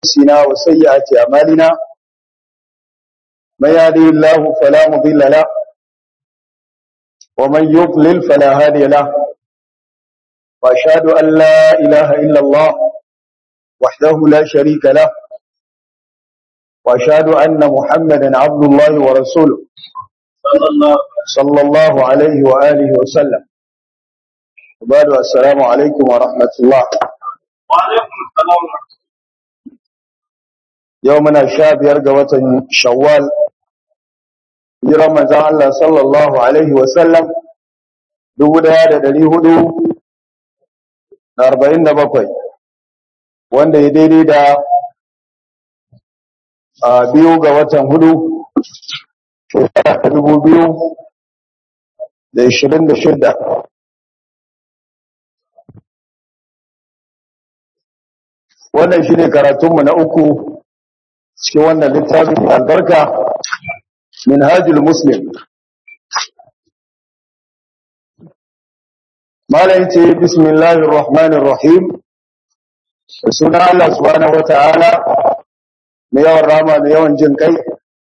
أنفسنا وسيئات أعمالنا من يهده الله فلا مضل له ومن يضلل فلا هادي له وأشهد أن لا إله إلا الله وحده لا شريك له وأشهد أن محمدا عبد الله ورسوله صلى الله صلى الله عليه وآله وسلم وبعد السلام عليكم ورحمة الله وعليكم السلام ورحمة يومنا شاب يرقى وطن شوال hijiran manzan Allah sallallahu Alaihi wasallam dubu daya da dari hudu da arba'in da bakwai wanda ya daidai da a biyu ga watan hudu shekara ta dubu biyu da ishirin da shida wannan shi ne karatunmu na uku cikin wannan littafin albarka منهاج المسلم ما لنتي بسم الله الرحمن الرحيم سنة الله سبحانه وتعالى مياه الرحمة مياه جنكي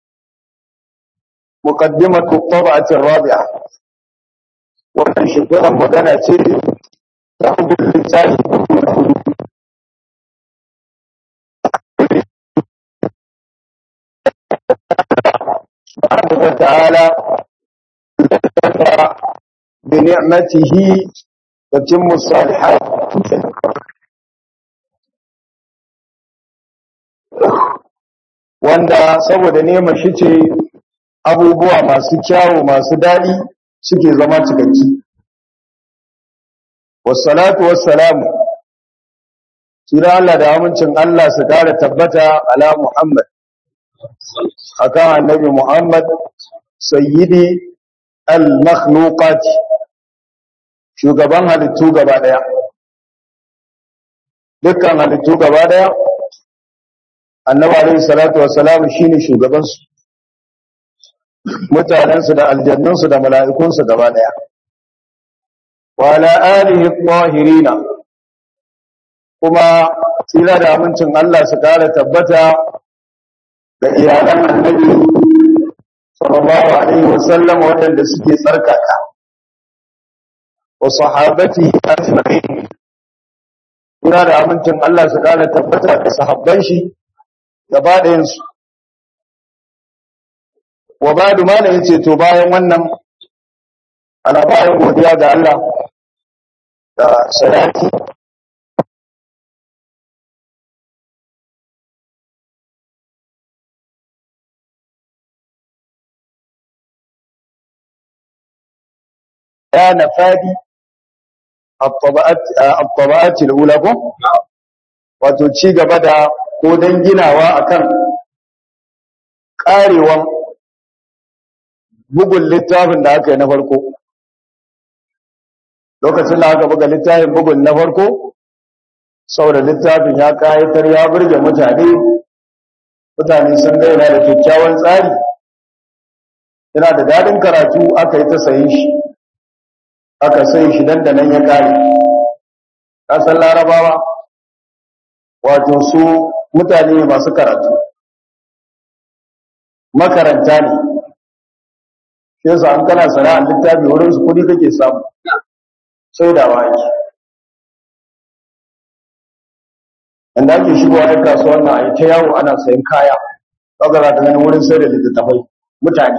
مقدمة الطبعة الرابعة ومن شكرا مدنة تأخذ اللسان سبحانه وتعالى بنعمته تتم الصالحات wanda saboda neman shi ce abubuwa masu kyawu masu daɗi suke zama cikakki wassalatu wassalamu sira Allah da amincin Allah su kara tabbata ala Muhammad akan annabi Muhammad sayyidi al-makhluqat shugaban halittu gaba daya dukkan halittu gaba daya annabi alayhi salatu wassalam shine shugaban su mutanen su da aljannun su da mala'ikun su gaba daya wa ala alihi at-tahirin kuma tsira da amincin Allah su kare tabbata da iyalan annabi sallallahu alaihi wasallam waɗanda suke tsarkaka wa sahabati ajma'in ina da amincin Allah su kara tabbata da sahabban shi gaba ɗayan su wa ba'du ma yace to bayan wannan ana bayan godiya ga Allah da salati كان فادي الطبقات الطبقات الاولى ko wato ci gaba da ko dan ginawa akan karewan bugun littafin da aka yi na farko lokacin da aka buga littafin bugun na farko saboda littafin ya kayatar ya burge mutane mutane sun ga yana da kyakkyawan tsari yana da dadin karatu aka yi ta sayin shi aka sai shi dandanan ya kare kasan larabawa wato su mutane ne masu karatu makaranta ne shi yasa an kana sana'ar littafi wurin su kudi kake samu sai da waki inda ake shigowa da kasuwar na a ta yawo ana sayan kaya kaga za ka gani wurin sai da littattafai mutane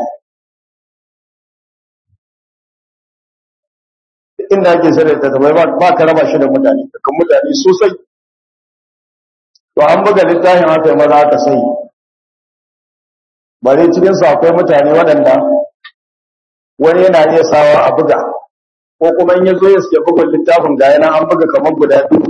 inda ake sayar da tabai ba ka raba shi da mutane kan mutane sosai to an buga littafin haka yi maza aka sai bare cikin su akwai mutane waɗanda wani yana iya sawa a buga ko kuma in ya zo ya siya bugun littafin ga yana an buga kamar guda biyu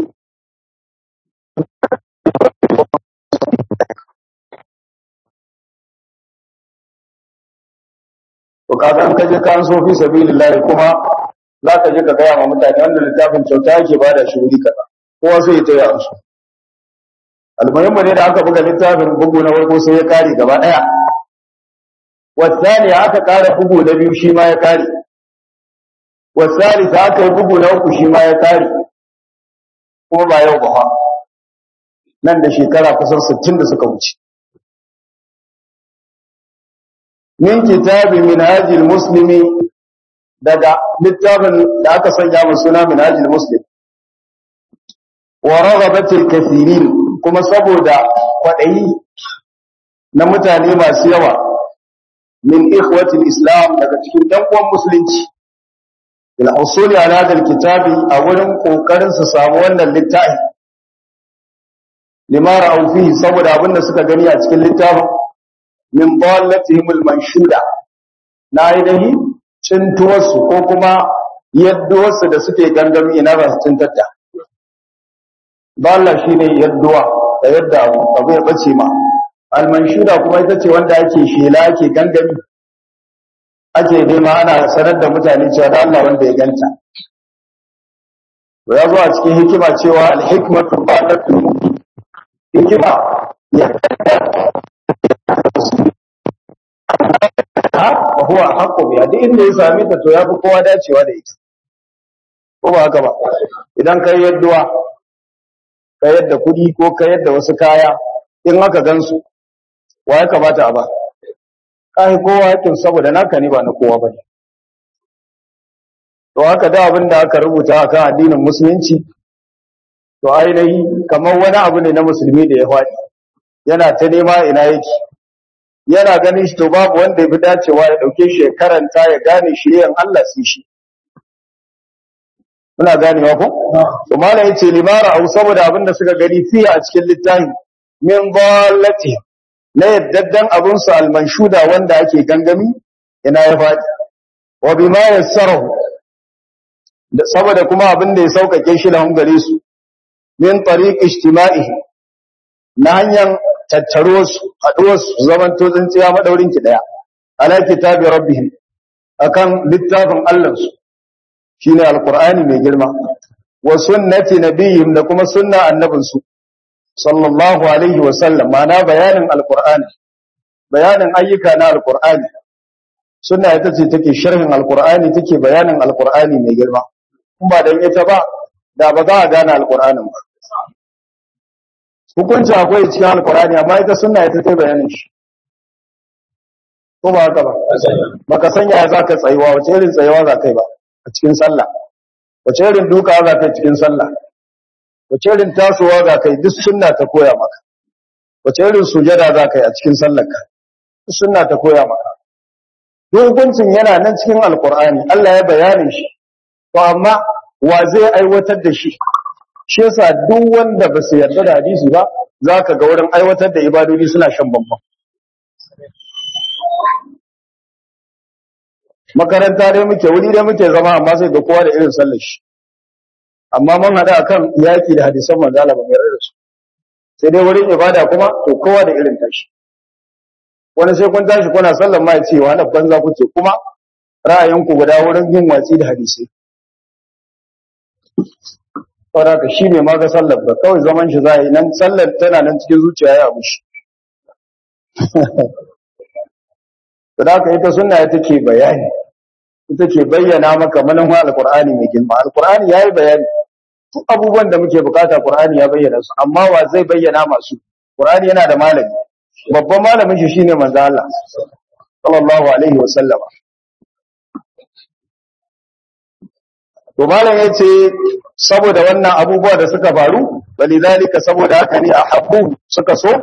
to kaga an kaje kan so fi sabilillah kuma za ka je ka gaya ma mutane wanda littafin kyauta yake bada shi wuri kaza kowa sai ya taya su almuhimmu ne da aka buga littafin bugu na farko sai ya kare gaba daya wasani aka kara bugu na biyu shi ma ya kare wasani ta aka yi bugu na uku shi ma ya kare kuma ba yau ba fa nan da shekara kusan 60 da suka wuce min kitabi minhajil muslimi daga littafin da aka sanya mu suna minhajil muslim wa raghabatil kathirin kuma saboda kwadayi na mutane masu yawa min ikhwatil islam daga cikin dan uwan musulunci bil usuli ala hadal kitabi a wurin kokarin su samu wannan littafi lima ra'u fihi saboda abinda suka gani a cikin littafin min dallatihim al manshuda na ainihi cintuwarsu ko kuma yadduwarsu da suke gangami ina ba su cintatta dalla shine yadduwa da yadda abu ya bace ma al manshuda kuma ita ce wanda ake shela ake gangami ake nema ana sanar da mutane cewa da Allah wanda ya ganta to ya zo a cikin hikima cewa al-hikmatu ba'datu hikima ya ha wa huwa haqqu bi duk inda ya same ta to yafi kowa dacewa da ita ko ba haka ba idan kai yadduwa ka yadda kudi ko ka yadda wasu kaya in aka gansu wa ya kamata a ba kai kowa yakin saboda naka ne ba na kowa bane to haka da abin da aka rubuta akan addinin musulunci to ainihi kamar wani abu ne na musulmi da ya faɗi yana ta nema ina yake yana ganin shi to babu wanda ya fi dacewa ya ɗauke shi ya karanta ya gane shi yan Allah sai shi muna ganewa ko to malam yace limara au saboda abin da suka gani fiye a cikin littafin min dallati na yaddaddan abin su almanshuda wanda ake gangami ina ya faɗi wa bima yassarahu saboda kuma abin da ya saukake shi lahum gare su min tariq ijtima'ihi na hanyar tattaro su haɗuwar su zaman to tsintsiya madaurin ki daya ala kitabi rabbihim akan littafin Allah su shine alqur'ani mai girma wa sunnati nabiyyin da kuma sunna annabin su sallallahu alaihi wa sallam ma'ana bayanin alqur'ani bayanin ayyuka na alqur'ani sunna ita ce take sharhin alqur'ani take bayanin alqur'ani mai girma kuma dan ita ba da ba za a gane alqur'anin ba hukunci akwai cikin alkurani amma ita sunna ita ta bayanin shi ko ba haka ba baka sanya za ka tsayuwa wace irin tsayuwa za kai ba a cikin sallah wace irin duka za kai cikin sallah wace irin tasowa za kai duk sunna ta koya maka wace irin sujada za kai a cikin sallar ka duk sunna ta koya maka duk hukuncin yana nan cikin alkurani Allah ya bayanin shi to amma wa zai aiwatar da shi shi yasa duk wanda ba su yarda da hadisi ba za ka ga wurin aiwatar da ibadodi suna shan bambam makaranta dai muke wuri dai muke zama amma sai ga kowa da irin sallar shi amma mun hada akan yaki da hadisan manzo Allah ba mai yarda su sai dai wurin ibada kuma to kowa da irin tashi wani sai kun tashi kuna sallar ma ya ce wa na banza kuke kuma ra'ayinku guda wurin yin watsi da hadisai saboda ka shi ne ma ga sallar ba kawai zaman shi za yi nan sallar tana nan cikin zuciya ya abu shi da ka ita sunna ita ke bayani ita ke bayyana maka manufa alqur'ani mai girma alqur'ani yayi bayani duk abubuwan da muke bukata qur'ani ya bayyana su amma wa zai bayyana masu qur'ani yana da malami babban malamin shi shine manzo Allah sallallahu alaihi wa sallama to malam yace saboda wannan abubuwa da suka faru balidalika saboda haka ne ahabbu suka so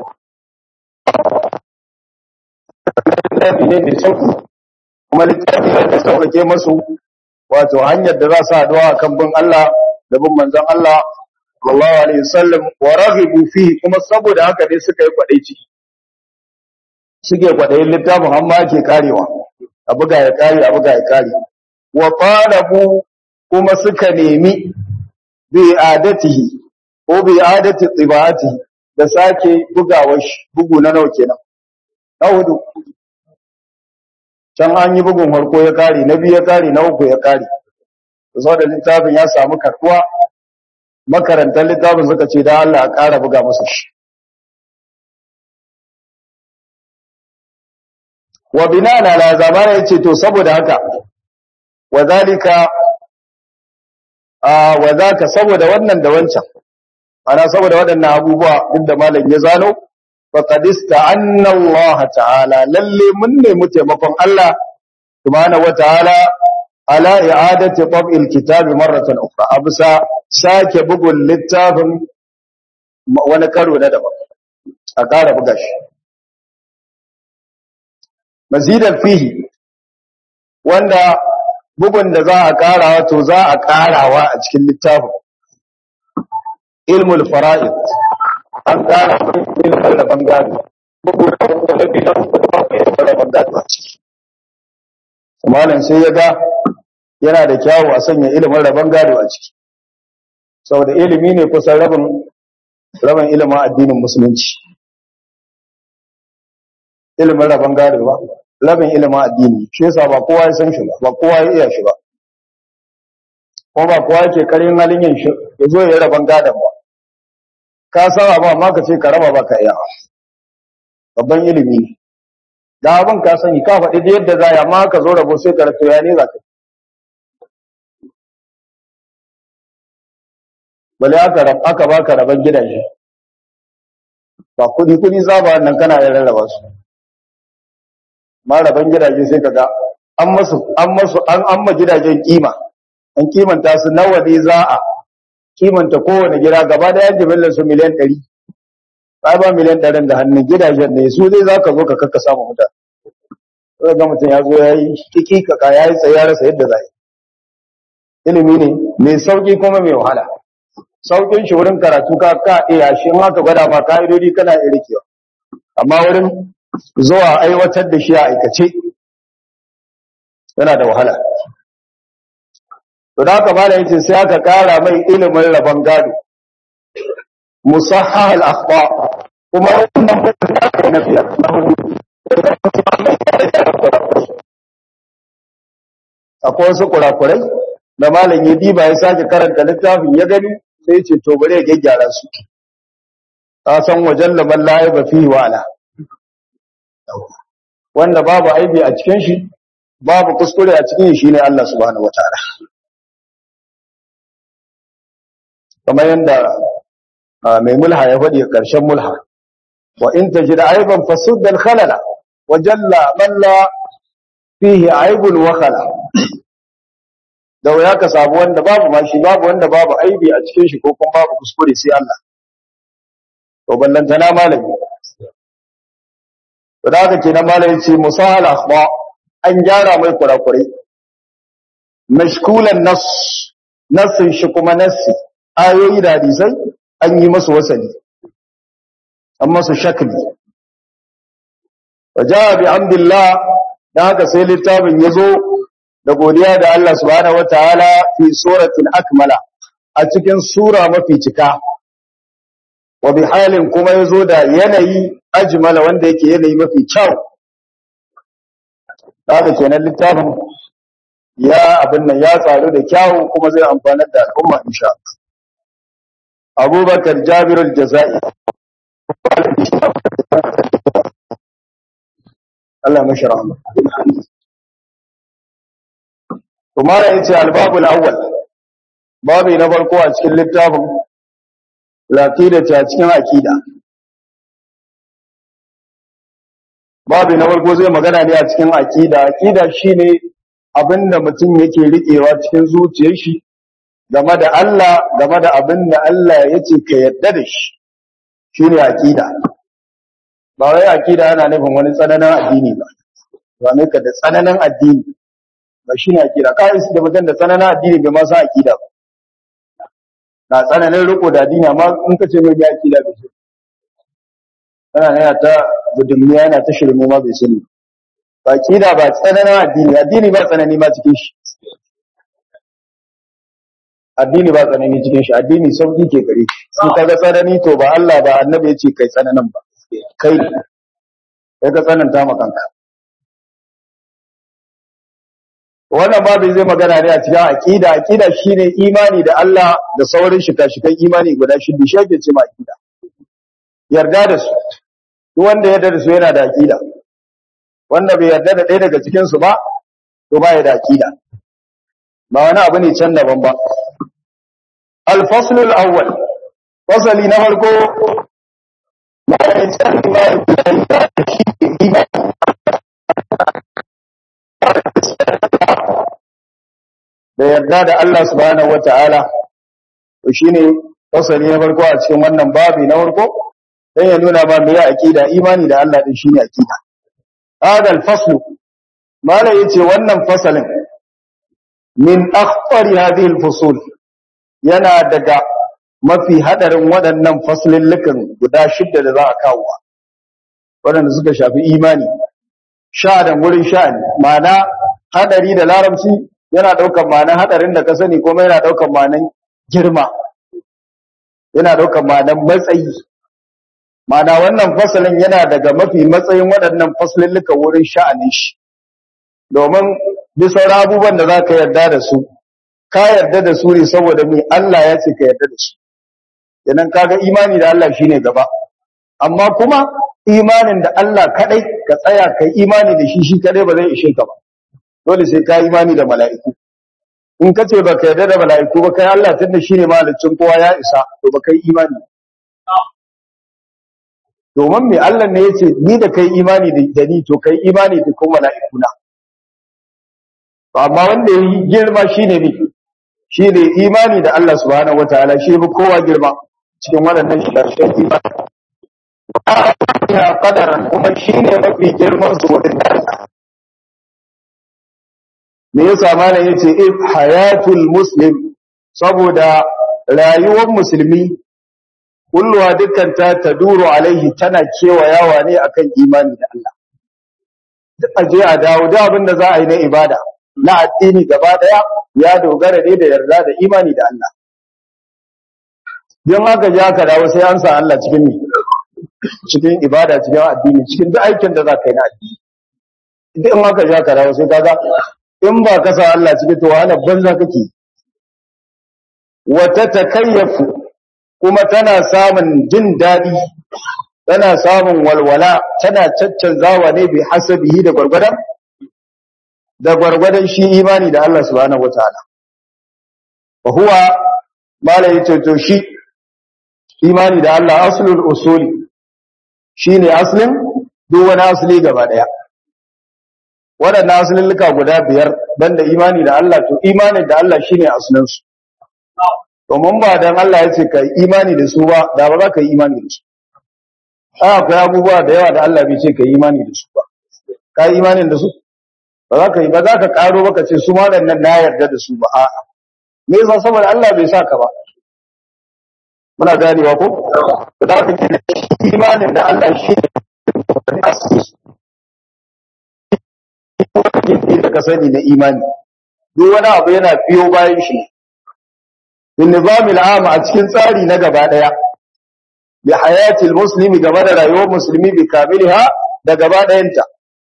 littafi ne mai sauki kuma littafi ne da sauƙaƙe masu wato hanyar da za su haɗuwa kan bin Allah da bin manzon Allah sallallahu alaihi wasallam wa raghibu fi kuma saboda haka ne suka yi kwadaici suke kwadayin littafin amma ake karewa a buga ya kare a buga ya kare wa talabu kuma suka nemi bi adatihi ko bi adati tibati da sake bugawar shi bugu na nawa kenan na hudu can an yi bugun farko ya kare na biyu ya kare na uku ya kare da da littafin ya samu karbuwa makarantar littafin suka ce da Allah a ƙara buga masa shi wa binana la zamana yace to saboda haka wa zalika a wa zaka saboda wannan da wancan ana saboda waɗannan abubuwa duk da malam ya zano faqad ista'anna Allah ta'ala lalle mun nemi taimakon Allah subhanahu wataala ala i'adati tab'il kitab marratan ukhra absa sake bugun littafin wani karo na daban a ƙara buga shi mazidan fihi wanda bugun da za a ƙara to za a ƙarawa a cikin littafin ilmul fara'id an ƙara ilmul da bangare bugu da bangare a ciki malam sai ya ga yana da kyawu a sanya ilimin rabon gado a ciki saboda ilimi ne kusan rabin rabin ilimin addinin musulunci ilimin rabon gado ba rabin ilimin addini shi yasa ba kowa ya san shi ba ba kowa ya iya shi ba kuma ba kowa yake karin halin yin shi ya zo ya rabon gadon ba ka saba ba amma ka ce ka raba ba ka iya babban ilimi ne da abin ka sani ka faɗi da yadda za ya amma ka zo rabo sai ka rato ya ne za ka bale aka rab aka baka raban gidaje ba kudi kudi zaba nan kana yin rarraba su ma raban gidaje sai kaga an masu an masu an amma gidajen kima an kimanta su nawa ne za a kimanta kowane gida gaba da yan jimillar su miliyan 100 ba ba miliyan 100 da hannun gidajen ne su dai zaka zo ka kakka samu mutane sai ga mutum ya zo yayi kiki kaka yayi tsaye ya rasa yadda zai ilimi ne mai sauki kuma mai wahala saukin shi wurin karatu ka ka iya shi in haka gwada ma ka'idodi kana iya rikewa amma wurin zuwa aiwatar da shi a aikace yana da wahala to da haka malam yace sai aka kara mai ilimin rabon gado musahhah al-akhta kuma wannan na fiya akwai wasu kurakurai da malam ya diba ya sake karanta littafin ya gani sai ce to bare ya gyaggyara su ka san wajen laban ba fi wa ala wanda babu aibi a cikin shi babu kuskure a cikin shi ne Allah subhanahu wataala kamar yanda mai mulha ya faɗi ƙarshen mulha wa in tajid aiban fasud al khalala wa jalla man la fihi aibun wa khala da wuya ka samu wanda babu ma shi babu wanda babu aibi a cikin shi ko kuma babu kuskure sai Allah to ballantana malami to da haka kenan malami ce musahal akhba an gyara mai kurakurai mashkulan nas nasin shi kuma nassi ayoyi da hadisai an yi masu wasali an masu shakli wajaha bi hamdillah dan haka sai littafin yazo da godiya da Allah subhanahu wataala fi suratul akmala a cikin sura mafi cika wa bi halin kuma yazo da yanayi ajmala wanda yake yanayi mafi kyau haka kenan littafin ya abin nan ya tsaro da kyau kuma zai amfanar da al'umma insha Allah Abubakar Jabir al-Jazai Allah mashi rahama kuma yace al-babul awwal babi na farko a cikin littafin laqida ta cikin aqida babi na farko zai magana ne a cikin aqida aqida shine abinda mutum yake riƙewa cikin zuciyar shi game da Allah game da abinda Allah yace ka yadda da shi shine aqida ba wai aqida yana nufin wani tsananin addini ba ba ne ka da tsananin addini ba shine aqida kai da mutum da tsananin addini bai ma san aqida ba na tsananin riko da addini amma in ka ce mai ga aqida bai ce yana yana ta gudunmiya yana ta shirme ma bai sani ba aqida ba tsananin addini addini ba tsanani ma cikin shi addini ba tsanani cikin shi addini sauki ke gare shi in ka ga tsanani to ba Allah ba annabi ya ce kai tsananin ba kai kai ka tsananta ma kanka wannan babu zai magana ne a cikin aqida aqida shine imani da Allah da sauran shika-shikan imani guda shida shi ake cewa aqida yarda da su duk wanda ya yarda da su yana da aqida wanda bai yarda da ɗaya daga cikin su ba to ba ya da aqida ba wani abu ne can daban ba al-fasl al-awwal fasali na farko ma ya tsari ma ya da yarda da Allah subhanahu wata'ala to shine fasali na farko a cikin wannan babi na farko dan ya nuna ma me ya aqida imani da Allah din shine aqida hadal faslu mala yace wannan fasalin min akhfari hadhihi alfusul yana daga mafi hadarin waɗannan faslillukan guda shidda da za a kawo waɗanda suka shafi imani sha da wurin sha'ani ma'ana hadari da larabci yana ɗaukar ma'anan hadarin da ka sani kuma yana ɗaukar ma'anan girma yana ɗaukar ma'anan matsayi ma'ana wannan fasalin yana daga mafi matsayin waɗannan faslillukan wurin sha'anin shi domin bisa abubuwan da za ka yarda da su ka yarda da su ne saboda mai Allah ya ce ka yarda da su idan kaga imani da Allah shine gaba amma kuma imanin da Allah kadai ka tsaya kai imani da shi shi kadai ba zai ishe ka ba dole sai ka imani da mala'iku in ka ce baka yarda da mala'iku ba kai Allah tunda shine malicin kowa ya isa to ba kai imani domin me Allah ne yace ni da kai imani da ni to kai imani da kuma mala'ikuna amma wanda yi girma shine ne shine imani da Allah subhanahu wataala shi bi kowa girma cikin waɗannan sharshen imani ya qadaran kuma shine mafi girman su wurin Allah me yasa malam yace if hayatul muslim saboda rayuwar musulmi kulluwa dukkan ta taduru alaihi tana kewayawa ne akan imani da Allah duk aje a dawo da abin da za a yi na ibada na addini gaba daya ya dogara ne da yarda da imani da Allah don haka ja ka dawo sai an sa Allah cikin ni cikin ibada cikin addini cikin duk aikin da za ka yi na addini duk in haka ja ka dawo sai kaga in ba ka sa Allah cikin to wahala banza kake wata takayyafu kuma tana samun jin dadi tana samun walwala tana caccanzawa ne bi hasabihi da gwargwadon da gwargwadon shi imani da Allah subhanahu wataala wa huwa mala yace to shi imani da Allah aslul usuli shine aslin duk wani asli gaba daya waɗannan aslulluka guda biyar banda imani da Allah to imani da Allah shine aslin su domin ba dan Allah yace kai imani da su ba da ba za ka yi imani da su akwai abubuwa da yawa da Allah bai ce kai imani da su ba ka yi imanin da su ba za ka yi ba za ka karo baka ce su waɗannan na yarda da su ba a'a me yasa saboda Allah bai sa ka ba muna ganewa ko da ka ce imanin da Allah shi ne da ka sani na imani duk wani abu yana biyo bayan shi bin nizamil am a cikin tsari na gaba daya bi hayatil muslimi game da rayuwar musulmi bi kamiliha da gaba dayanta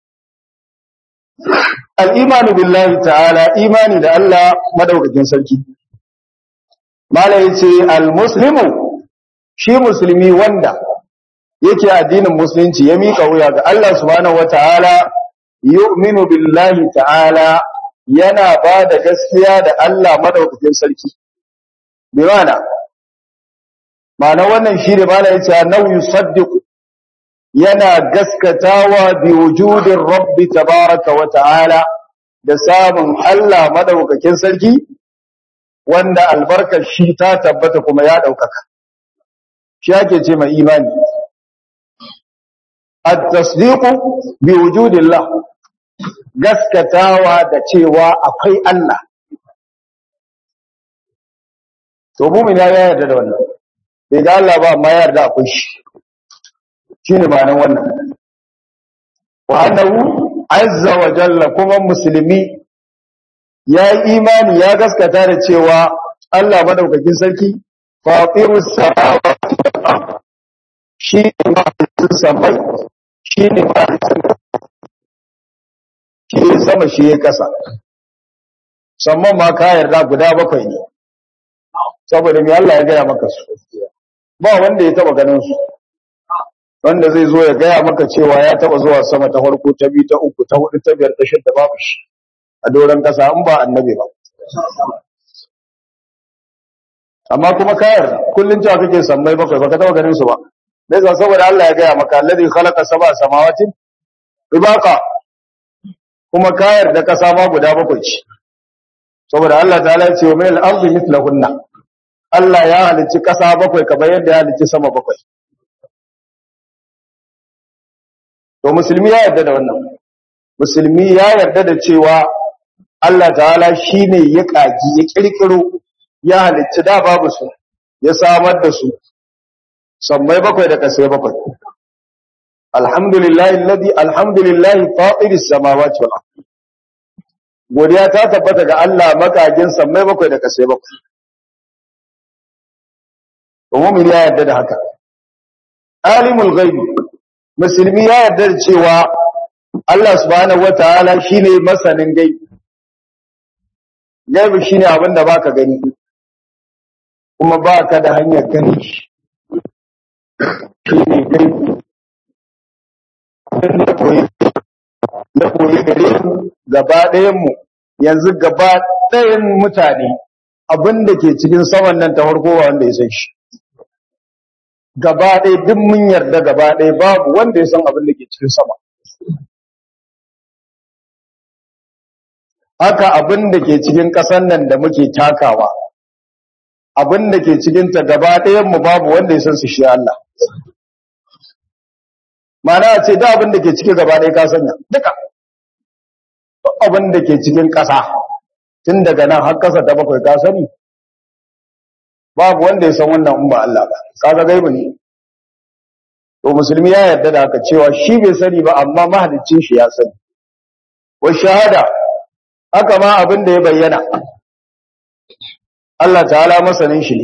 al'imanu billahi ta'ala imani da Allah madaukakin sarki. Mala ya ce, Al-Muslimu shi musulmi wanda yake addinin musulunci ya miƙa wuya ga Allah subhanahu wa ta'ala, yu'minu billahi ta'ala yana ba da gaskiya da Allah madaukakin sarki. Bi mana, mana wannan shi ne mala ya ce, Nau yusaddiqu yana gaskatawa bi wujudin rabbi tabaraka wa ta'ala da samun Allah madaukakin sarki wanda albarkar shi ta tabbata kuma ya daukaka shi ake ce mai imani at-tasdiqu bi wujudillah gaskatawa da cewa akwai Allah to mu'min ya yarda da wannan bai ga Allah ba amma ya yarda akwai shi shine ma'anar wannan wa annahu azza wa jalla kuma musulmi ya yi imani ya gaskata da cewa Allah madaukakin sarki fatirus samawati wal ard shi ne mahalicin samai shi ne mahalicin shi ne sama shi ya kasa samman ma ka yarda guda bakwai ne saboda me Allah ya gaya maka su ba wanda ya taba ganin su wanda zai zo ya gaya maka cewa ya taba zuwa sama ta farko ta biyu ta uku ta hudu ta biyar ta shidda babu shi a doron kasa in ba annabi ba amma kuma kayar kullun cewa kake sammai bakwai baka taba ganin su ba dai za saboda Allah ya gaya maka alladhi khalaqa sab'a samawatin ibaqa kuma kayar da kasa ma guda bakwai ce saboda Allah ta'ala ya ce wa min al-ardi mithlahunna Allah ya halicci kasa bakwai kamar yadda ya halicci sama bakwai to musulmi ya yarda da wannan musulmi ya yarda da cewa Allah ta'ala shine ya kaji ya kirkiro ya halicci da babu su ya samar da su sammai bakwai da kasai bakwai alhamdulillahi alladhi alhamdulillahi fatiris samawati wal ardh godiya ta tabbata ga Allah makagin sammai bakwai da kasai bakwai to mu'min ya yarda da haka alimul ghaibi musulmi ya yarda da cewa Allah subhanahu wataala shine masanin gaibi gaibi shine abin da baka gani kuma baka da hanyar gani shi shine gaibi da koyi da koyi gare mu gaba ɗayan mu yanzu gaba ɗayan mutane abin da ke cikin saman nan ta farko wanda ya san shi gaba ɗaya duk mun yarda gaba ɗaya babu wanda ya san abin da ke cikin sama haka abin da ke cikin ƙasar nan da muke takawa abin da ke cikinta gaba ɗayanmu babu wanda ya san su shi Allah mana ce da abin da ke cikin gaba ɗaya ka sanya duka abin da ke cikin ƙasa tun daga nan har ƙasa ta bakwai ka sani babu wanda ya san wannan in ba Allah ba kaga gaibu ne to musulmi ya yarda da haka cewa shi bai sani ba amma mahaliccin shi ya sani wa shahada haka ma abin da ya bayyana Allah ta'ala masanin shi ne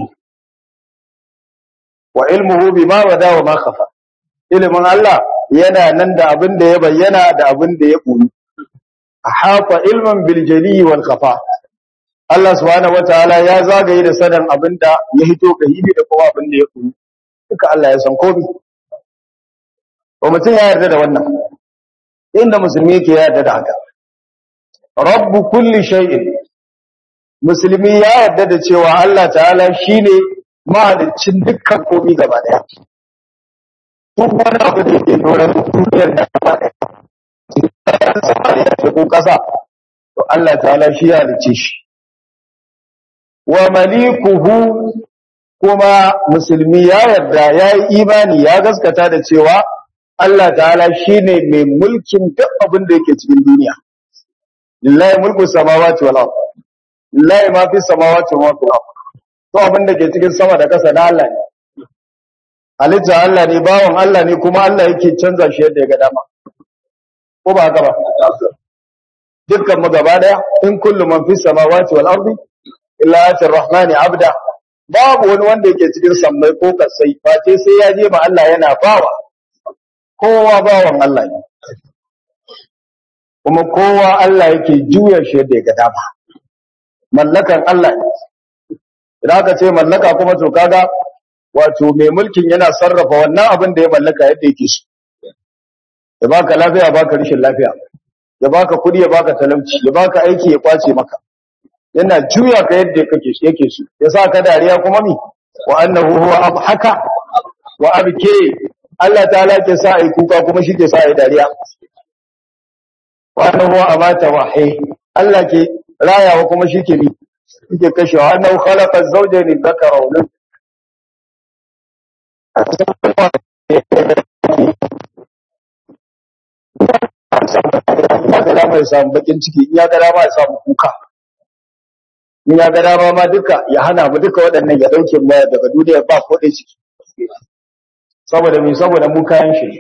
wa ilmuhu bima wada wa ma khafa ilmin Allah yana nan da abin da ya bayyana da abin da ya koyi ahata ilman bil jali wal khafa Allah subhanahu wataala ya zagaye da sanin abin da ya hito ga hibi da kuma abin da ya koyi duka Allah ya san komai to mutum ya yarda da wannan inda musulmi yake yarda da haka rabbu kulli shay'in musulmi ya yarda da cewa Allah ta'ala shine mahaliccin dukkan komai gaba daya duk wani abu da ke doron duniyar da gaba daya ko kasa to Allah ta'ala shi ya halicce shi wa malikuhu kuma musulmi ya yarda ya yi imani ya gaskata da cewa Allah ta'ala shine mai mulkin duk abin da yake cikin duniya lillahi mulku samawati wal ard lillahi ma fi samawati wa ma fil ard to abin da ke cikin sama da ƙasa na Allah ne halitta Allah ne bawon Allah ne kuma Allah yake canza shi yadda ya ga dama ko ba haka ba dukkan mu gaba daya in kullu man fi samawati wal ardi illa atir rahmani abda babu wani wanda yake cikin sammai ko kasai face sai ya je ma Allah yana bawa kowa bawan Allah ne kuma kowa Allah yake juya shi yadda ya ga dama mallakan Allah ne idan aka ce mallaka kuma to kaga wato mai mulkin yana sarrafa wannan abin da ya mallaka yadda yake so ya baka lafiya baka rishin lafiya ya baka kudi ya baka talauci ya baka aiki ya kwace maka yana juya ka yadda kake yake so ya sa ka dariya kuma mi wa annahu huwa abhaka wa abke Allah ta'ala ke sa ai kuka kuma shi ke sa ai dariya wa annahu huwa amata wa hay Allah ke rayawa kuma shi ke bi yake kashewa annahu khalaqa az-zawjayn dhakara wa unsa ya ga dama ya samu bakin ciki in ya ga dama ya samu kuka in ya ga dama ma duka ya hana mu duka waɗannan ya dauke mu daga duniya ba ko dai ciki saboda me saboda mu kayan shi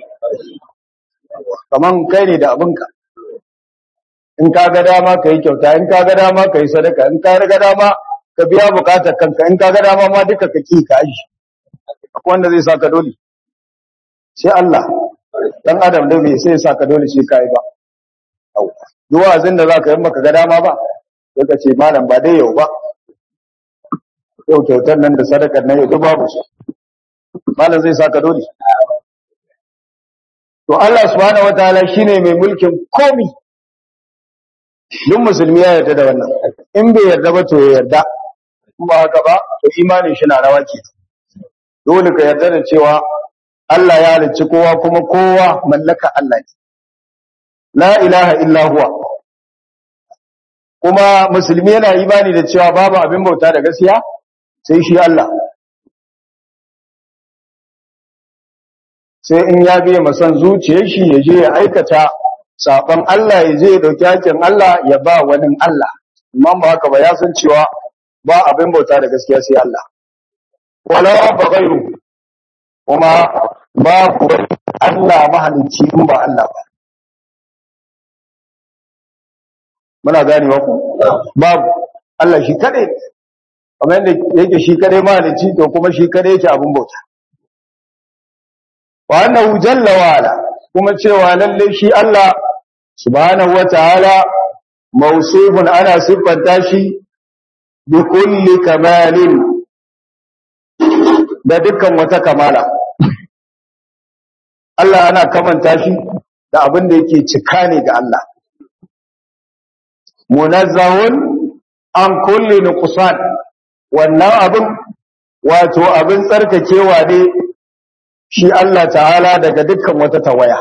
kaman kai ne da abinka in ka ga dama ka yi kyauta in ka ga dama ka yi sadaka in ka ga dama ka biya bukatar kanka in ka ga dama ma duka ka ki ka aji wanda zai saka dole sai Allah dan adam da bai sai saka dole sai kai ba duk wazin da zaka yi maka ga dama ba sai ka ce malam ba dai yau ba yau kyautar nan da sadakar nan yau duk babu su malam zai saka dole to Allah subhanahu wataala shine mai mulkin komi duk musulmi ya yarda da wannan in bai yarda ba to ya yarda kuma haka ba to imanin shi na rawa ke dole ka yarda da cewa Allah ya halicci kowa kuma kowa mallaka Allah ne la ilaha illa huwa kuma musulmi yana imani da cewa babu abin bauta da gaskiya sai shi Allah sai in ya biya masan zuciyar shi ya je ya aikata saban Allah ya je ya dauki hakin Allah ya ba wani Allah imam ba haka ba ya san cewa ba abin bauta da gaskiya sai Allah wala ba gairu kuma ba ku Allah mahalicci in ba Allah ba muna gane ku babu Allah shi kadai kamar yadda yake shi kadai mahalicci to kuma shi kadai yake abin bauta wa annahu jalla wa ala kuma cewa lalle shi Allah subhanahu wataala mawsufun ana siffanta shi bi kulli kamalin da dukkan wata kamala Allah ana kamanta shi da abin da yake cika ne ga Allah munazzahun an kulli nuqsan wannan abin wato abin tsarkakewa ne shi Allah ta'ala daga dukkan wata tawaya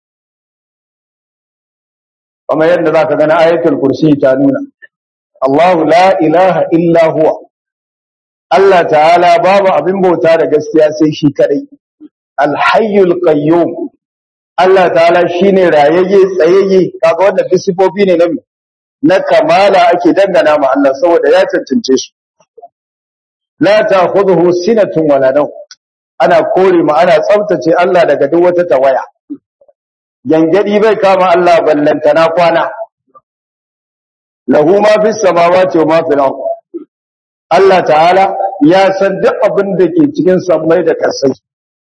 kuma yadda zaka gani ayatul kursi ta nuna Allahu la ilaha illa huwa Allah ta'ala babu abin bauta da gaskiya sai shi kadai alhayyul qayyum Allah ta'ala shine rayayye tsayayye kaga wannan disifofi ne na na kamala ake dangana ma Allah saboda ya cancance su la ta'khudhuhu sinatun wala nawm ana kore ma ana tsaftace Allah daga duk wata tawaya gangadi bai kama Allah ballantana kwana lahu ma fis samawati wa ma fil ard Allah ta'ala ya san duk abin da ke cikin sammai da ƙasai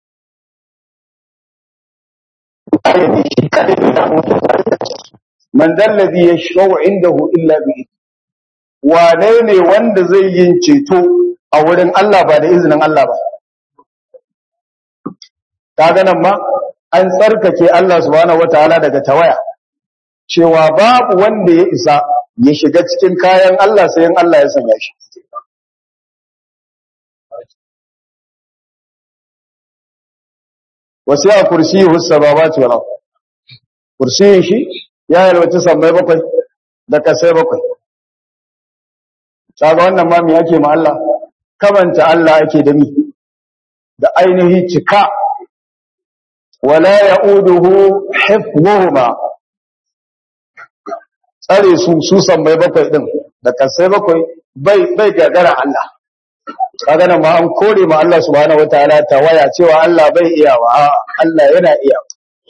man dallazi yashfa'u indahu illa bi wane ne wanda zai yin ceto a wurin Allah ba da izinin Allah ba kaga nan ma an tsarkake Allah subhanahu wataala daga tawaya cewa babu wanda ya isa ya shiga cikin kayan Allah sai in Allah ya sanya shi wasiya kursiyyu samawati wal ard kursiyin shi ya yalwaci sammai bakwai da kasai bakwai kaga wannan ma me yake ma Allah kamanta Allah ake da mi da ainihi cika wala ya'uduhu hifdhuhuma tsare su su sammai bakwai din da kasai bakwai bai bai gagara Allah kaga nan ma an kore ma Allah subhanahu wataala waya cewa Allah bai iya wa Allah yana iya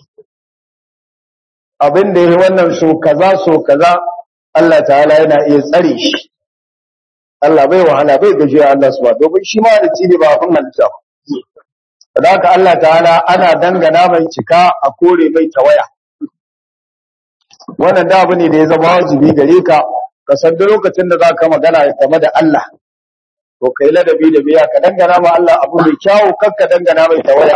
abin da yake wannan so kaza so kaza Allah ta'ala yana iya tsare shi Allah bai wahala bai gajiya Allah subhanahu domin shi ma da cibi ba abin halitta ba da haka Allah ta'ala ana dangana mai cika a kore mai tawaya wannan da abu ne da ya zama wajibi gare ka ka san duk lokacin da za ka magana game da Allah to kai ladabi da biya ka dangana ma Allah abu mai kyawu kar ka dangana mai tawaya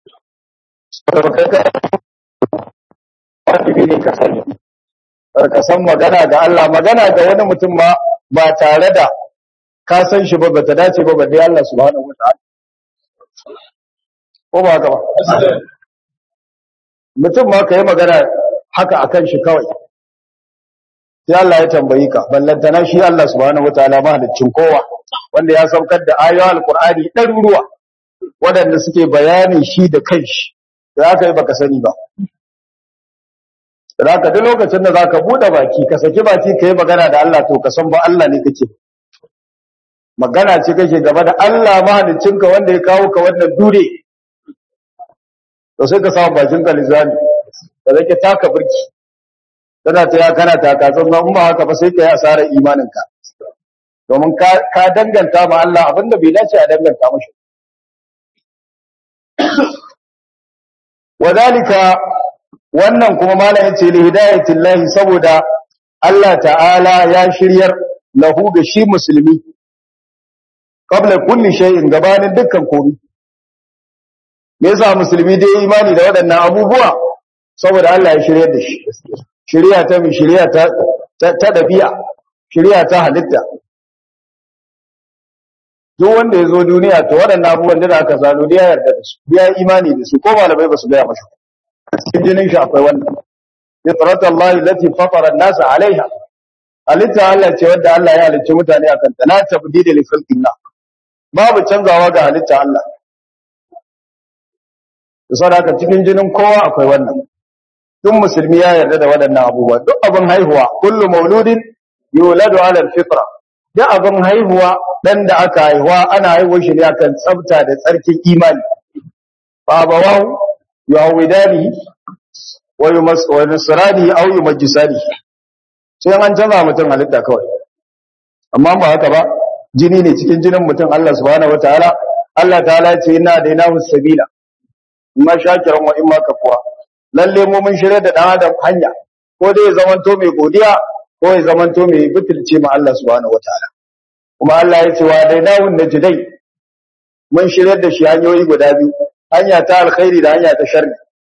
wajibi ne ka sani ka san magana ga Allah magana ga wani mutum ma ba tare da ka san shi ba bata dace ba balle Allah subhanahu wataala ko ba haka ba mutum ma kai magana haka akan shi kawai sai Allah ya tambayi ka ballantana shi Allah subhanahu wataala mahaliccin kowa wanda ya saukar da ayoyin alqur'ani ɗaruruwa waɗanda suke bayanin shi da kanshi da aka yi baka sani ba Zaka duk lokacin da zaka bude baki ka saki baki kai magana da Allah to ka san ba Allah ne kake magana ce kake gaba da Allah mahaliccinka wanda ya kawo ka wannan dure to sai ka samu bakin ka lizani da zake taka burki kana ta ya kana taka san in ba haka ba sai ka yi asarar imanin ka domin ka ka danganta ma Allah abinda bai dace a danganta mashi wadalika wannan kuma malamin ce li hidayatin lahi saboda Allah ta'ala ya shiryar lahu ga shi musulmi qabla kulli shay'in gabanin dukkan komai me yasa musulmi dai imani da waɗannan abubuwa saboda Allah ya shiryar da shi shiriya ta mi shiriya ta ta dabi'a shiriya ta halitta duk wanda ya zo duniya to waɗannan abubuwan da aka zano da ya yarda da su ya yi imani da su ko malamai ba su gaya mashi cikin jinin shi akwai wannan fitrat Allah allati fatara an-nas alaiha halitta Allah ce wanda Allah ya halicci mutane akan ta la tabdila li khalqillah babu canzawa ga halitta Allah da saboda cikin jinin kowa akwai wannan duk musulmi ya yarda da waɗannan abubuwa duk abin haihuwa kullu mauludin yuladu ala al-fitra duk abin haihuwa dan da aka haihuwa ana haihuwar shi ne akan tsafta da tsarkin imani fa bawahu yawidani wa yumas wa nasrani aw yumajjisani sai an canza mutum halitta kawai amma ba haka ba jini ne cikin jinin mutum Allah subhanahu wataala Allah ta'ala ya ce inna dainahu sabila imma shakiran wa imma kafura lalle mu mun shirye da dan adam hanya ko dai ya zamanto mai godiya ko ya zamanto mai butulce ma Allah subhanahu wataala kuma Allah ya ce wa dainahu najdai mun shirye da shi hanyoyi guda biyu hanya ta alkhairi da hanya ta sharri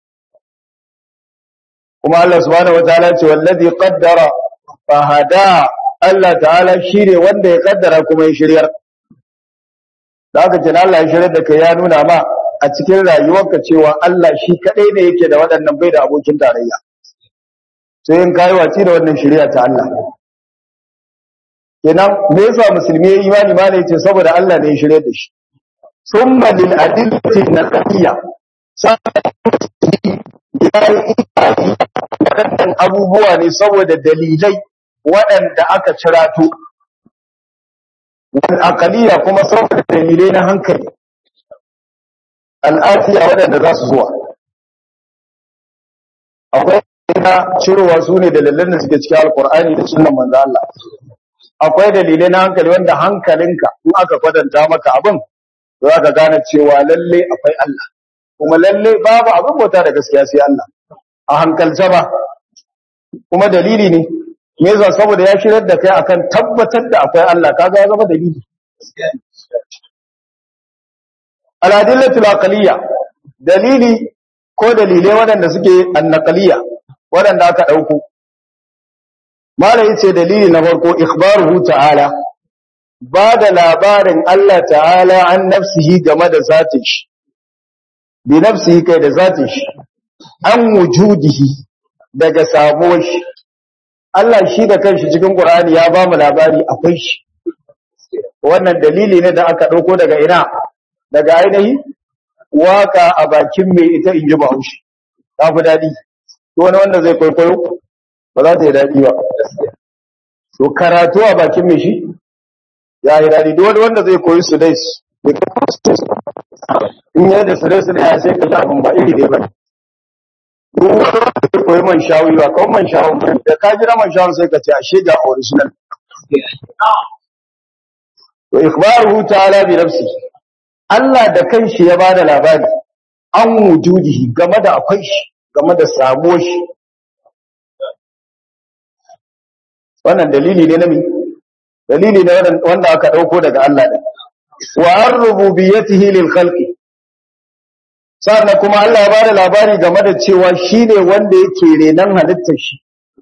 kuma Allah subhanahu wataala ya ce wallazi qaddara fahada Allah ta'ala shine wanda ya kaddara kuma ya shiryar da aka ce Allah ya shiryar da kai ya nuna ma a cikin rayuwarka cewa Allah shi kadai ne yake da waɗannan bai da abokin tarayya sai in kai waci da wannan shari'a ta Allah kenan me yasa musulmi ya imani ma ne yace saboda Allah ne ya shirye da shi summa lil adillati naqiyya waɗannan abubuwa ne saboda dalilai waɗanda aka cirato wal aqliya kuma saboda dalilai na hankali al'afiya waɗanda za su zuwa akwai na cirowa su ne dalilan da suke cikin alkur'ani da sunan manzo Allah akwai dalilai na hankali wanda hankalinka in aka kwadanta maka abin za ka gane cewa lalle akwai Allah kuma lalle babu abin bauta da gaskiya sai Allah a hankalce ba kuma dalili ne me yasa saboda ya shirar da kai akan tabbatar da akwai Allah kaga ya zama dalili aladillatul aqliya dalili ko dalilai waɗanda suke annaqliya waɗanda aka dauko malai yace dalili na farko ikhbaruhu ta'ala ba da labarin Allah ta'ala an nafsihi game da zatin shi bi nafsihi kai da zatin shi an wujudihi daga samuwar shi Allah shi da kanshi cikin Qur'ani ya ba mu labari akwai shi wannan dalili ne da aka dauko daga ina daga ainihi waka a bakin mai ita in ji bahaushe ta fi daɗi to wani wanda zai kwaikwayo ba za ta yi daɗi ba to karatu a bakin mai shi ya yi daɗi duk wani wanda zai koyi su dai in yi da su dai su ya sai ka abin ba iri dai ba duk wani wanda zai koyi man shawi ba kawai man shawi da ka jira man shawi sai ka ce a shiga original to ikhbaruhu ta'ala bi nafsihi Allah da kanshi ya bada labari an wujudihi game da akwai shi game da samuwar shi wannan dalili ne na mi dalili ne wanda aka dauko daga Allah din wa ar-rububiyyatihi lil khalqi sannan kuma Allah ya bada labari game da cewa shine wanda yake renan halittar shi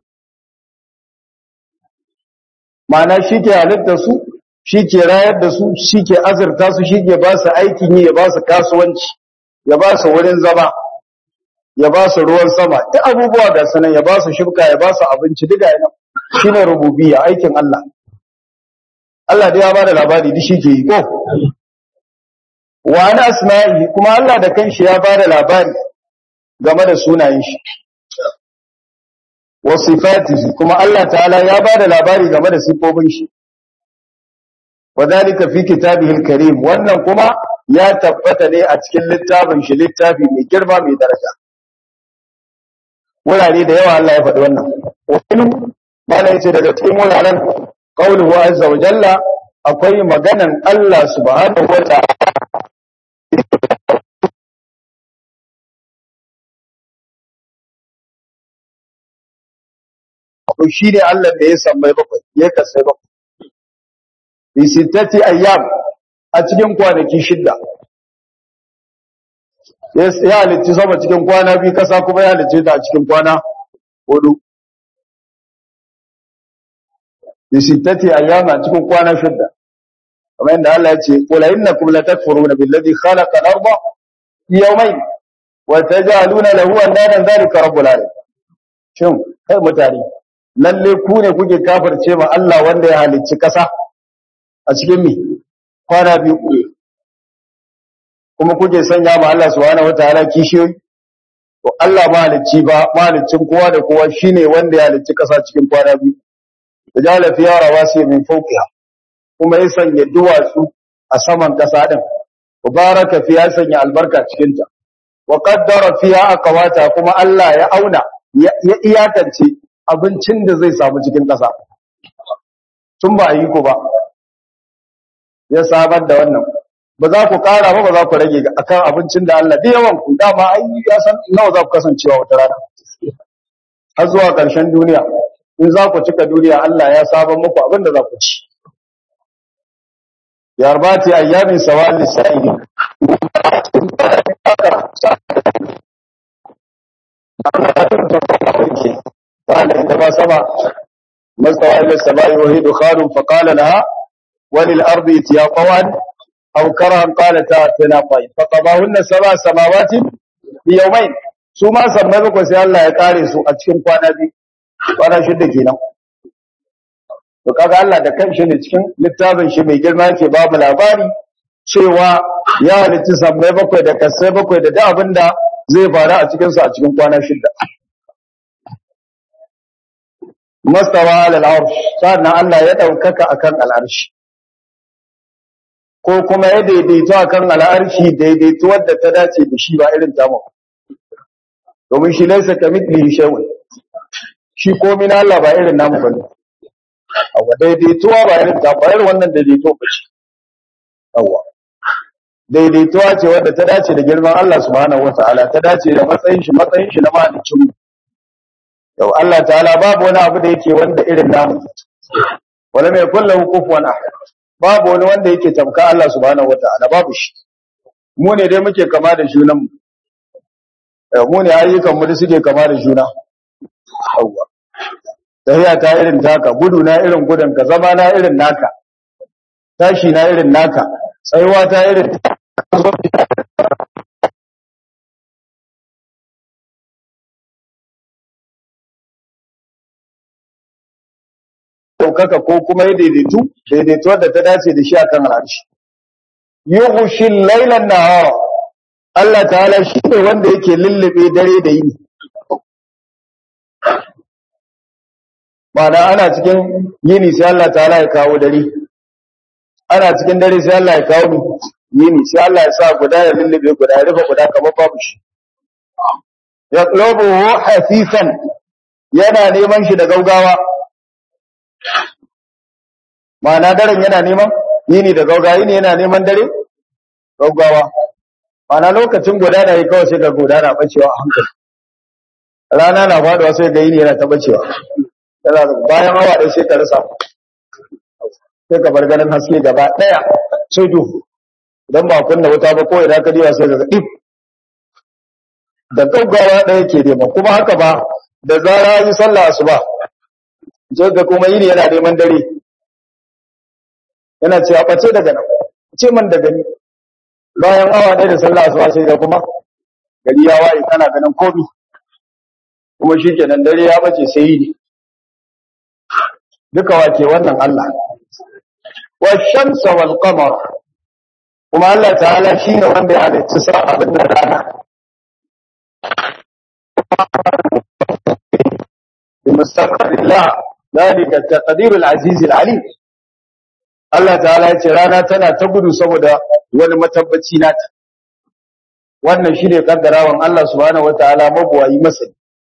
ma'ana shi ke halittar su shi ke rayar da su shi ke azurta su shi ke ba su aikin yi ya ba su kasuwanci ya ba su wurin zama ya ba su ruwan sama duk abubuwa ga sanan ya ba su shibka ya ba su abinci duka yana shi ne rububiyya aikin Allah Allah da ya ba da labari duk shi ke yi ko wa ana asma'i kuma Allah da kanshi ya ba da labari game da sunayen shi wa sifatihi kuma Allah ta'ala ya ba da labari game da sifofin shi wadhalika fi kitabihi al-karim wannan kuma ya tabbata ne a cikin littafin shi littafi mai girma mai daraja wurare da yawa Allah ya faɗi wannan wani bala yace daga cikin wuraren qauluhu azza wa jalla akwai maganan Allah subhanahu wa ta'ala to shine Allah da ya sammai bakwai ya kasai bakwai bi sittati ayyam a cikin kwanaki shidda ya halicci sama cikin kwana biyu kasa kuma ya halicce ta a cikin kwana hudu bi sittati ayyam a cikin kwana shidda kamar yadda Allah ya ce qul innakum latakfuruna billadhi khalaqa al-ardha fi yawmayn wa taj'aluna lahu andadan dhalika rabbul alamin shin kai mutane lalle ku ne kuke kafirce ma Allah wanda ya halicci kasa a cikin mi kwana biyu kuma kuke sanya ma Allah subhanahu wataala kishiyoyi to Allah mahalicci ba mahaliccin kowa da kowa shine wanda ya halicci kasa cikin kwana biyu jala fiya rawasi min fawqiha kuma ya sanya duwatsu a saman kasa din mubaraka fiya sanya albarka cikin ta wa qaddara fiha aqwata kuma Allah ya auna ya iyakance abincin da zai samu cikin kasa tun ba yi ku ba ya sabar da wannan ba za ku ƙara ba ba za ku rage akan abincin da Allah da yawan ku dama ai ya san nawa za ku kasancewa wata rana har zuwa ƙarshen duniya in za ku cika duniya Allah ya saban muku abin da za ku ci yarbati ayyamin sawal lisa'ili قال عندما سمع ما استوى إلى السماء وهي دخان فقال لها وللأرض اتيا طوعا أو كرها قالتا اتنا طيب فقضاهن سبع سماوات في يومين su ma sammai bakwai sai Allah ya kare su a cikin kwana biyu kwana shida kenan to kaga Allah da kanshi ne cikin littafin shi mai girma yake ba mu labari cewa ya halitta sammai bakwai da kasai bakwai da duk abin da zai faru a cikin su a cikin kwana shida mastawa alal arsh sannan Allah ya daukaka akan al'arshi ko kuma ya daidaito akan al'arshi daidaito wadda ta dace da shi ba irin tamu domin shi laisa kamithlihi shay'un shi komai na Allah ba irin namu bane awa daidaituwa ba irin ta ba irin wannan daidaito ba ce awa daidaituwa ce wadda ta dace da girman Allah subhanahu wataala ta dace da matsayin shi matsayin shi na mahalicin mu yau Allah ta'ala babu wani abu da yake wanda irin namu wala mai kullu kufuwan ahad babu wani wanda yake tamka Allah subhanahu wataala babu shi mu ne dai muke kama da junan mu mu ne ayyukan mu da suke kama da juna yawwa tahiya ta irin taka gudu na irin gudun ka zama na irin naka tashi na irin naka tsayuwa ta irin ɗaukaka ko kuma ya daidaitu daidaitu wadda ta dace da shi akan al'arshi yughshi laylan nahara Allah ta'ala shi ne wanda yake lullube dare da yini Mana ana cikin yini sai Allah ta'ala ya kawo dare ana cikin dare sai Allah ya kawo yini sai Allah ya sa guda ya lullube guda ya rufe guda kamar babu shi yaqlubuhu hasifan yana neman shi da gaugawa Mana daren yana neman yini da gaugawa yini yana neman dare gaugawa Mana lokacin gudana yi kawai sai ga gudana bacewa a hankali rana na faduwa sai ga yini yana ta bacewa bayan awa ɗaya sai ka rasa sai ka bar ganin haske gaba ɗaya sai duhu idan ba kunna wuta ba ko idan ka diwa sai ga ɗif da gaggawa ɗaya ke nema kuma haka ba da zara yi sallah asuba sai ga kuma yini yana neman dare yana cewa ɓace daga nan ce man daga ni bayan awa ɗaya da sallah asuba sai ga kuma gari ya waye kana ganin komi kuma shi kenan dare ya bace sai yi ne duka wake wannan Allah wa shamsa wal qamar kuma Allah ta'ala shine wanda ya halicci sa'a da rana bimustaqbillah dalika taqdir al-aziz al-alim Allah ta'ala ya ce rana tana ta gudu saboda wani matabbaci nata wannan shine kaddarawan Allah subhanahu wataala mabuwayi masa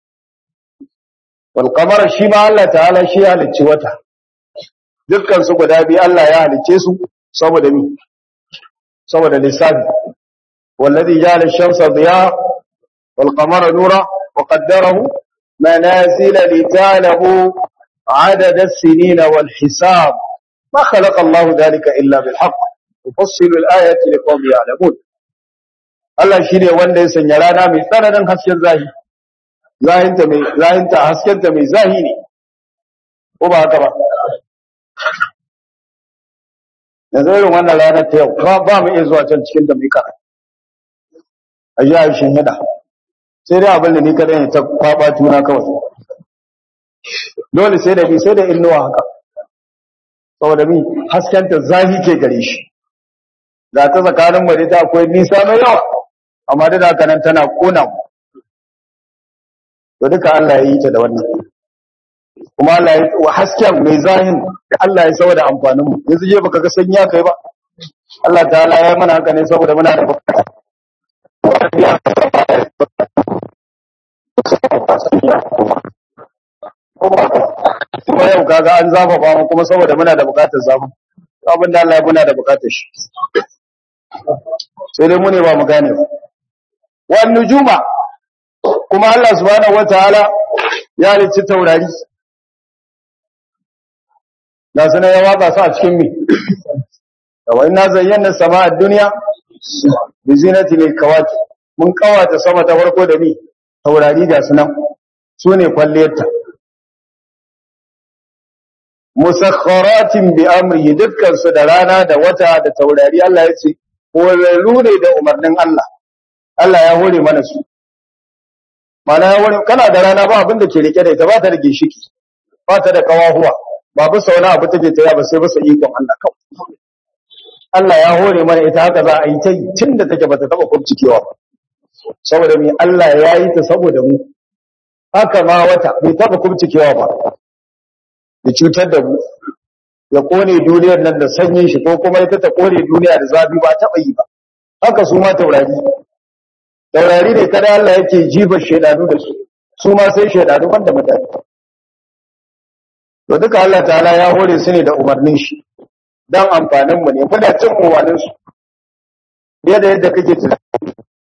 wal qamara shi ma Allah ta'ala shi ya halicci wata dukkan su guda biyu Allah ya halicce su saboda mi saboda lissafi wallazi ja'ala ash-shamsa diya wal qamara nura wa qaddarahu manazila lita'lamu عدد السنين والحساب ما خلق الله ذلك إلا بالحق يفصل الآيات لقوم يعلمون Allah shi ne wanda ya sanya rana mai tsananin hasken zahi, zahinta mai zahinta haskenta mai zahi ne, ko ba haka ba. yanzu irin wannan ranar ta yau ba ba mu iya zuwa can cikin da mai karatu a ji a shin hida sai dai abin da ni kadai ne ta kwaba tuna kawai dole sai da bi sai da innuwa haka saboda mi haskenta zafi ke gare shi ga ta tsakanin mu da ta akwai nisa mai yawa amma da haka nan tana kona mu to duka Allah ya yi ta da wannan kuma Allah ya wa hasken mai zahin da Allah ya saboda amfanin mu yanzu je baka ga sanya kai ba Allah ta'ala ya mana haka ne saboda muna da bukata kuma yau kaga an zafafa mu kuma saboda muna da bukatar zamu abin da Allah ya muna da bukatar shi sai dai mu ne ba mu gane ba wan nujuma kuma Allah subhanahu wataala ya halicci taurari da sanar ya watsa su a cikin mi wa inna zayyana sama'a dunya bi zinati lil kawaki mun kawata sama ta farko da mi taurari ga sunan sune kwalliyarta musakharatin bi amrihi dukkan su da rana da wata da taurari Allah ya ce horarru ne da umarnin Allah Allah ya hore mana su mana ya hore kana da rana ba abin da ke rike da ita ba ta da ginshiki ba ta da kawahuwa ba bisa wani abu take taya ba sai bisa ikon Allah kawai Allah ya hore mana ita haka za a yi ta yi tun da take bata taba kubcikewa ba saboda me Allah ya yi ta saboda mu haka ma wata bai taba kubcikewa ba ya cutar da mu ya kone duniyar nan da sanyin shi ko kuma ita ta kone duniya da zafi ba taba yi ba haka su ma taurari taurari ne kada Allah yake jibar shedanu da su su ma sai shedanu banda mutane to duka Allah ta'ala ya hore su ne da umarnin shi dan amfanin mu ne muna cin umarnin su yadda yadda kake tunani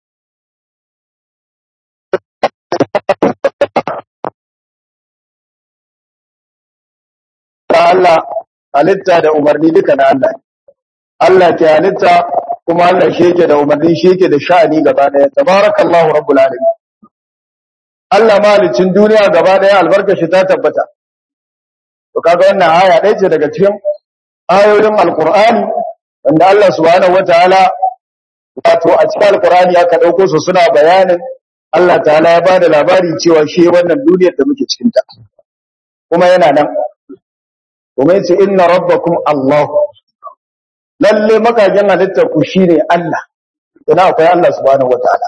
Allah halitta da umarni duka na Allah Allah ke halitta kuma Allah shi yake da umarni shi yake da sha'ani gaba daya tabarakallahu rabbul alamin Allah malicin duniya gaba daya albarka shi ta tabbata to kaga wannan aya ɗaya ce daga cikin ayoyin alqur'ani wanda Allah subhanahu wataala wato a cikin alqur'ani aka dauko su suna bayanin Allah ta'ala ya bada labari cewa shi wannan duniyar da muke cikin ta kuma yana nan kuma yace inna rabbakum Allah lalle makajin halittar ku shine Allah ina akwai Allah subhanahu wataala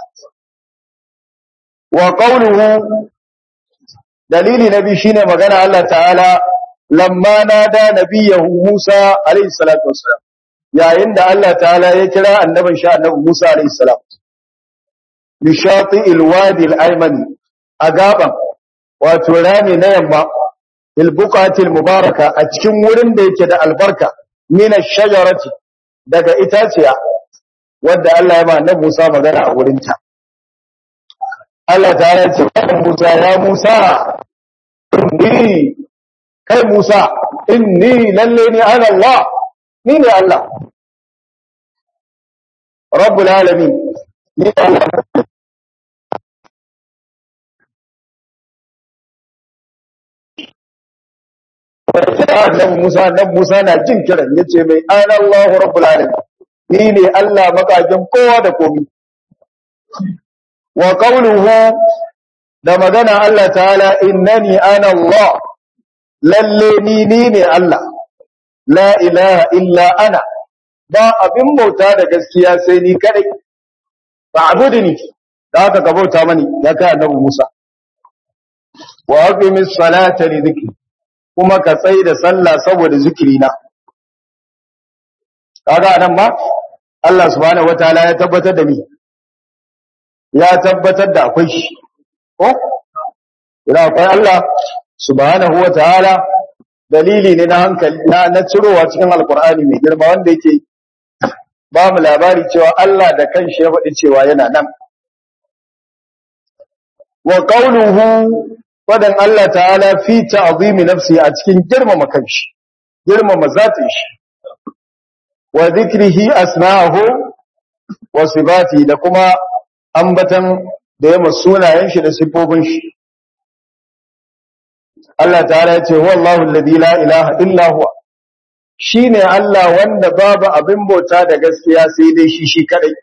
wa qawluhu dalili nabi shine magana Allah ta'ala lamma nada nabiyahu Musa alayhi salatu wassalam yayin da Allah ta'ala ya kira annabin sha annabi Musa alayhi salam bi shati'il wadi al-aymani a gaban wato rami na yamma il buqatil mubaraka a cikin wurin da yake da albarka min ash-shajarati daga itaciya wanda Allah ya ba annabi Musa magana a wurin ta Allah ta ya ce Musa ya Musa inni kai Musa inni lalle ni ana Allah ni ne Allah Rabbul alamin ni Allah Annabi Musa Annabi Musa na jin kiran yace mai ana Allahu Rabbul alamin ni ne Allah makajin kowa da komai wa qawluhu da magana Allah ta'ala innani ana Allah lalle ni ni ne Allah la ilaha illa ana ba abin bauta da gaskiya sai ni kadai fa'budni da haka ka bauta mani ya kai annabi Musa wa aqimis salata li dhikri kuma ka tsai da sallah saboda zikirina kaga anan ma Allah subhanahu wataala ya tabbatar da ni ya tabbatar da akwai shi ko idan akwai Allah subhanahu wataala dalili ne na hankali na, na cirowa cikin alkur'ani mai girma wanda yake ba mu labari cewa Allah da kanshi ya faɗi cewa yana nan wa qawluhu fadan Allah ta'ala fi ta'zimi nafsi a cikin girmama kanshi girmama zatin shi wa dhikrihi asma'ahu wa sifati da kuma ambatan da yamma sunayen shi da sifofin shi Allah ta'ala ya ce wallahu alladhi la ilaha illa huwa shine Allah wanda babu abin bauta da gaskiya sai dai shi shi kadai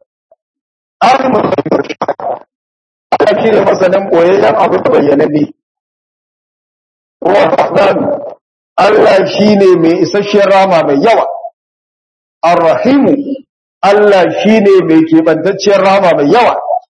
Allah shi ne masanin ɓoyayyen abin bayyananne. Rahman Allah shi ne mai isasshen rama mai yawa. Ar-Rahimu Allah shi ne mai keɓantacciyar rama mai yawa.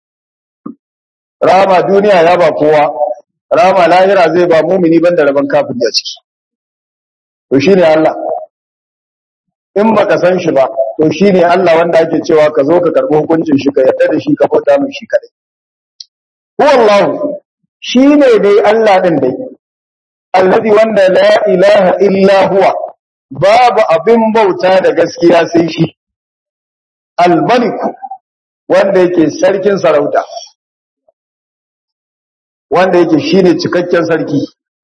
Rama duniya ya ba kowa, rama lahira zai ba mumini banda rabon kafin a ciki. To shi ne Allah. In baka san shi ba, to shi ne Allah wanda ake cewa ka zo ka karɓi hukuncin shi ka yarda da shi ka bauta mai shi kadai. Huwallahu shi ne dai Allah ɗin dai, allazi wanda la ilaha illa huwa babu abin bauta da gaskiya sai shi, almaliku wanda yake sarkin sarauta, wanda yake shi ne cikakken sarki.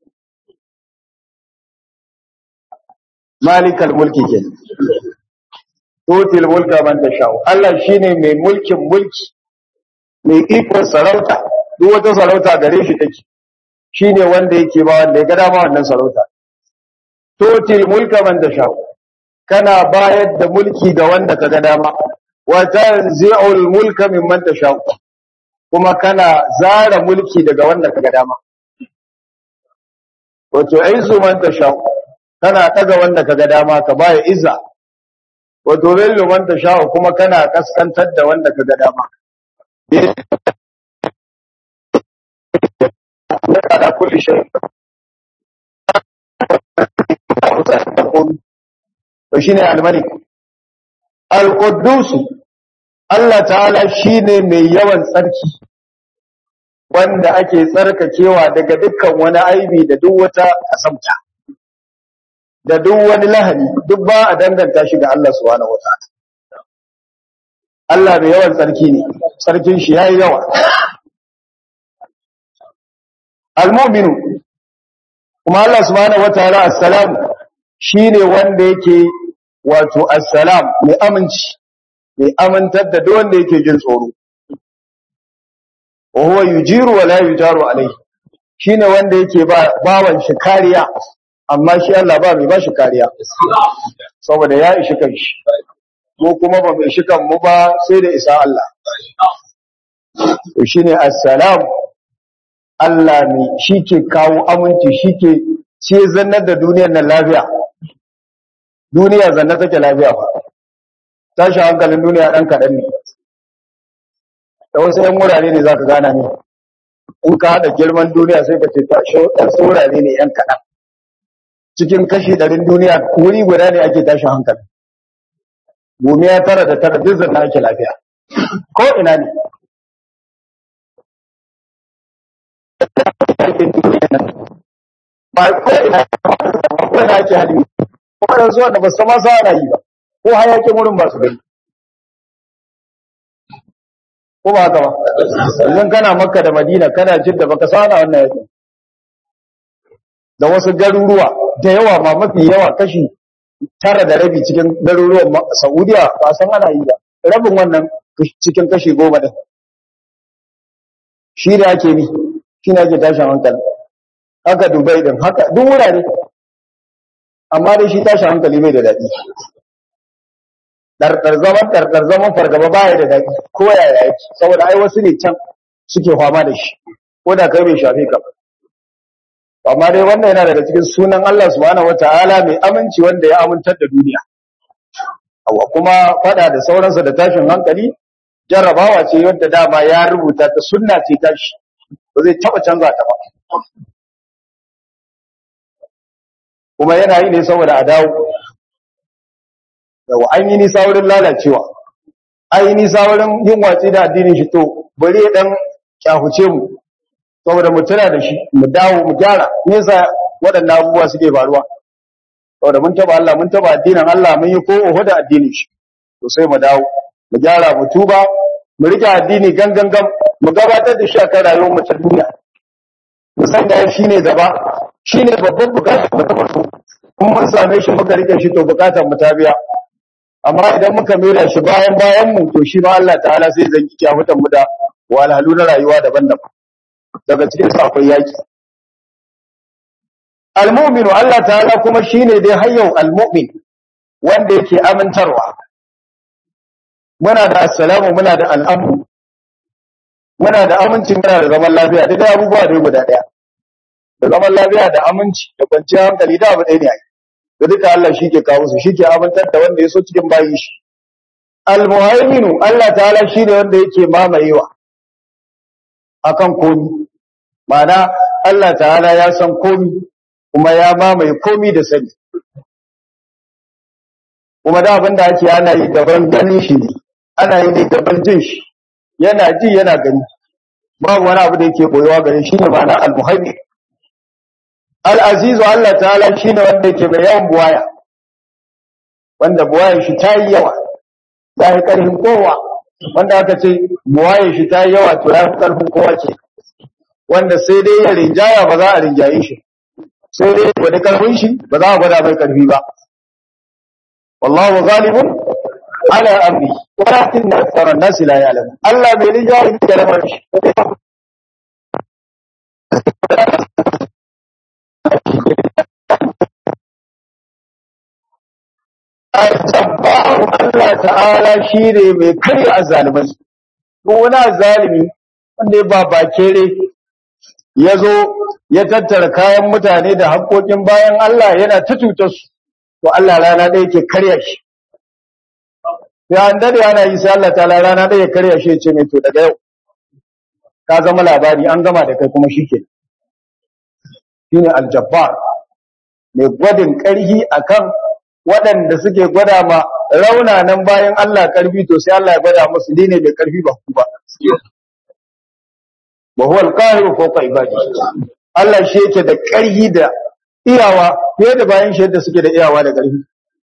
Malikal mulki ke. Totil mulka man tasha'u. Allah shi ne mai mulkin mulki, mai ikon sarauta. duk wata sarauta gare shi take shine wanda yake ba wanda ya ga dama wannan sarauta totil mulka man tasha kana bayar da mulki ga wanda ka ga dama wa tanzi'ul mulka mimman tasha kuma kana zara mulki daga wanda ka ga dama wato aizu man tasha kana daga wanda ka ga dama ka baya izza wato bello man tasha kuma kana kaskantar da wanda ka ga dama على كل شيء وشيني الملك القدوس Allah ta'ala shine mai yawan tsarki wanda ake tsarkakewa daga dukkan wani aibi da duk wata kasamta da duk wani lahani duk ba a danganta shi ga Allah subhanahu wataala Allah mai yawan tsarki ne tsarkin shi yayi yawa al-mu'minu kuma Allah subhanahu wataala assalam shine wanda yake wato assalam mai aminci mai amintar da duk wanda yake jin tsoro wa huwa yujiru wa la yujaru alayhi shine wanda yake ba bawan shi kariya amma shi Allah ba mai ba shi kariya saboda ya ishi kanshi mu kuma ba mai shi kan mu ba sai da isa Allah to shine assalam Allah ne shi ke kawo aminci shi ke ce zannar da duniyar nan lafiya duniya zanna take lafiya ba tashi hankalin duniya ɗan kaɗan ne da wasu ‘yan wurare ne za ka gana ne in ka haɗa girman duniya sai ka ce tashi wasu wurare ne ‘yan kaɗan cikin kashi ɗarin duniya wuri guda ne ake tashi hankali gumiya tara da tara duk zanna ake lafiya ko ina ne ba ko ina ko ina ake halin kuma yanzu wanda ba su ma sa ana yi ba ko hayakin wurin ba su gani ko ba haka ba yanzu kana makka da madina kana jidda baka sana wannan yakin da wasu garuruwa da yawa ma mafi yawa kashi tara da rabi cikin garuruwan saudiya ba san ana yi ba rabin wannan cikin kashi goma din shi da ake bi shi ne ake tashin hankali haka dubai din haka duk wurare amma dai shi tashi hankali bai da daɗi ɗarɗar zaman ɗarɗar zaman fargaba baya da daɗi ko yaya yake saboda ai wasu ne can suke fama da shi ko da kai bai shafe ka amma dai wannan yana daga cikin sunan Allah subhanahu wataala mai aminci wanda ya amintar da duniya awa kuma fada da sauransa da tashin hankali jarrabawa ce yadda dama ya rubuta ta sunna ce tashi ba zai taba canza ta ba kuma yana yi ne saboda a dawo yawa an yi nisa wurin lalacewa an yi nisa wurin yin watsi da addinin shi to bari ya dan kyahuce mu saboda mu tana da shi mu dawo mu gyara nesa waɗannan abubuwa suke faruwa saboda mun taba Allah mun taba addinin Allah mun yi ko oho da addinin shi to sai mu dawo mu gyara mu tuba mu rike addini gangan gam mu gabatar da shi a kan rayuwar mu ta duniya mu san da shi ne gaba shi ne babban bukatar mu ta farko kuma mun same shi muka rike shi to bukatar mu ta biya amma idan muka mera shi bayan bayan mu to shi ma Allah ta'ala sai zan ki mutan mu da walhalu na rayuwa daban-daban daga cikin su akwai yaki al-mu'minu Allah ta'ala kuma shine dai hayyau al-mu'min wanda yake amintarwa muna da assalamu muna da al'amru muna da aminci muna da zaman lafiya duk abubuwa da guda daya da zaman lafiya da aminci da kwanciyar hankali da abu ɗaya ne ai da duka Allah shi ke kawo su shi ke amintar da wanda ya so cikin bayi shi al-muhaiminu Allah ta'ala shi ne wanda yake mamayewa akan komi ma'ana Allah ta'ala ya san komi kuma ya mamaye komi da sani kuma da abin da ake ana yi daban ganin shi ne ana yi ne daban jin shi yana ji yana gani babu wani abu da yake boyewa gare shi ne ma'ana al-muhaimin al-azizu Allah ta'ala shi ne wanda yake mai yawan buwaya wanda buwayar shi ta yi yawa ta yi ƙarfin kowa wanda aka ce buwayar shi ta yi yawa to ya fi ƙarfin kowa ce wanda sai dai ya rinjaya ba za a rinjaye shi sai dai gwada ƙarfin shi ba za a gwada mai ƙarfi ba wallahu ghalibun ala amri walakin aktsara an-nas la ya'lamun Allah bai rinjaye da lamarin shi Al-Jabbar Allah ta'ala shi ne mai karya azalimai. Ko wani azalimi wanda ya babakere ya zo ya tattara kayan mutane da haƙoƙin bayan Allah yana ta cutar su, to Allah rana ɗaya ke karya shi. Ya an dade ana yi sai Allah ta'ala rana ɗaya karya shi ya ce mai to daga yau. Ka zama labari an gama da kai kuma shi ke. Shi ne Al-Jabbar mai gwadin ƙarhi akan waɗanda suke gwada ma raunanan bayan Allah ƙarfi to sai Allah ya gwada musu ne mai ƙarfi ba ku ba. Wa huwa al-qahiru fawqa ibadi. Allah shi yake da ƙarfi da iyawa fiye da bayan shi yadda suke da iyawa da ƙarfi.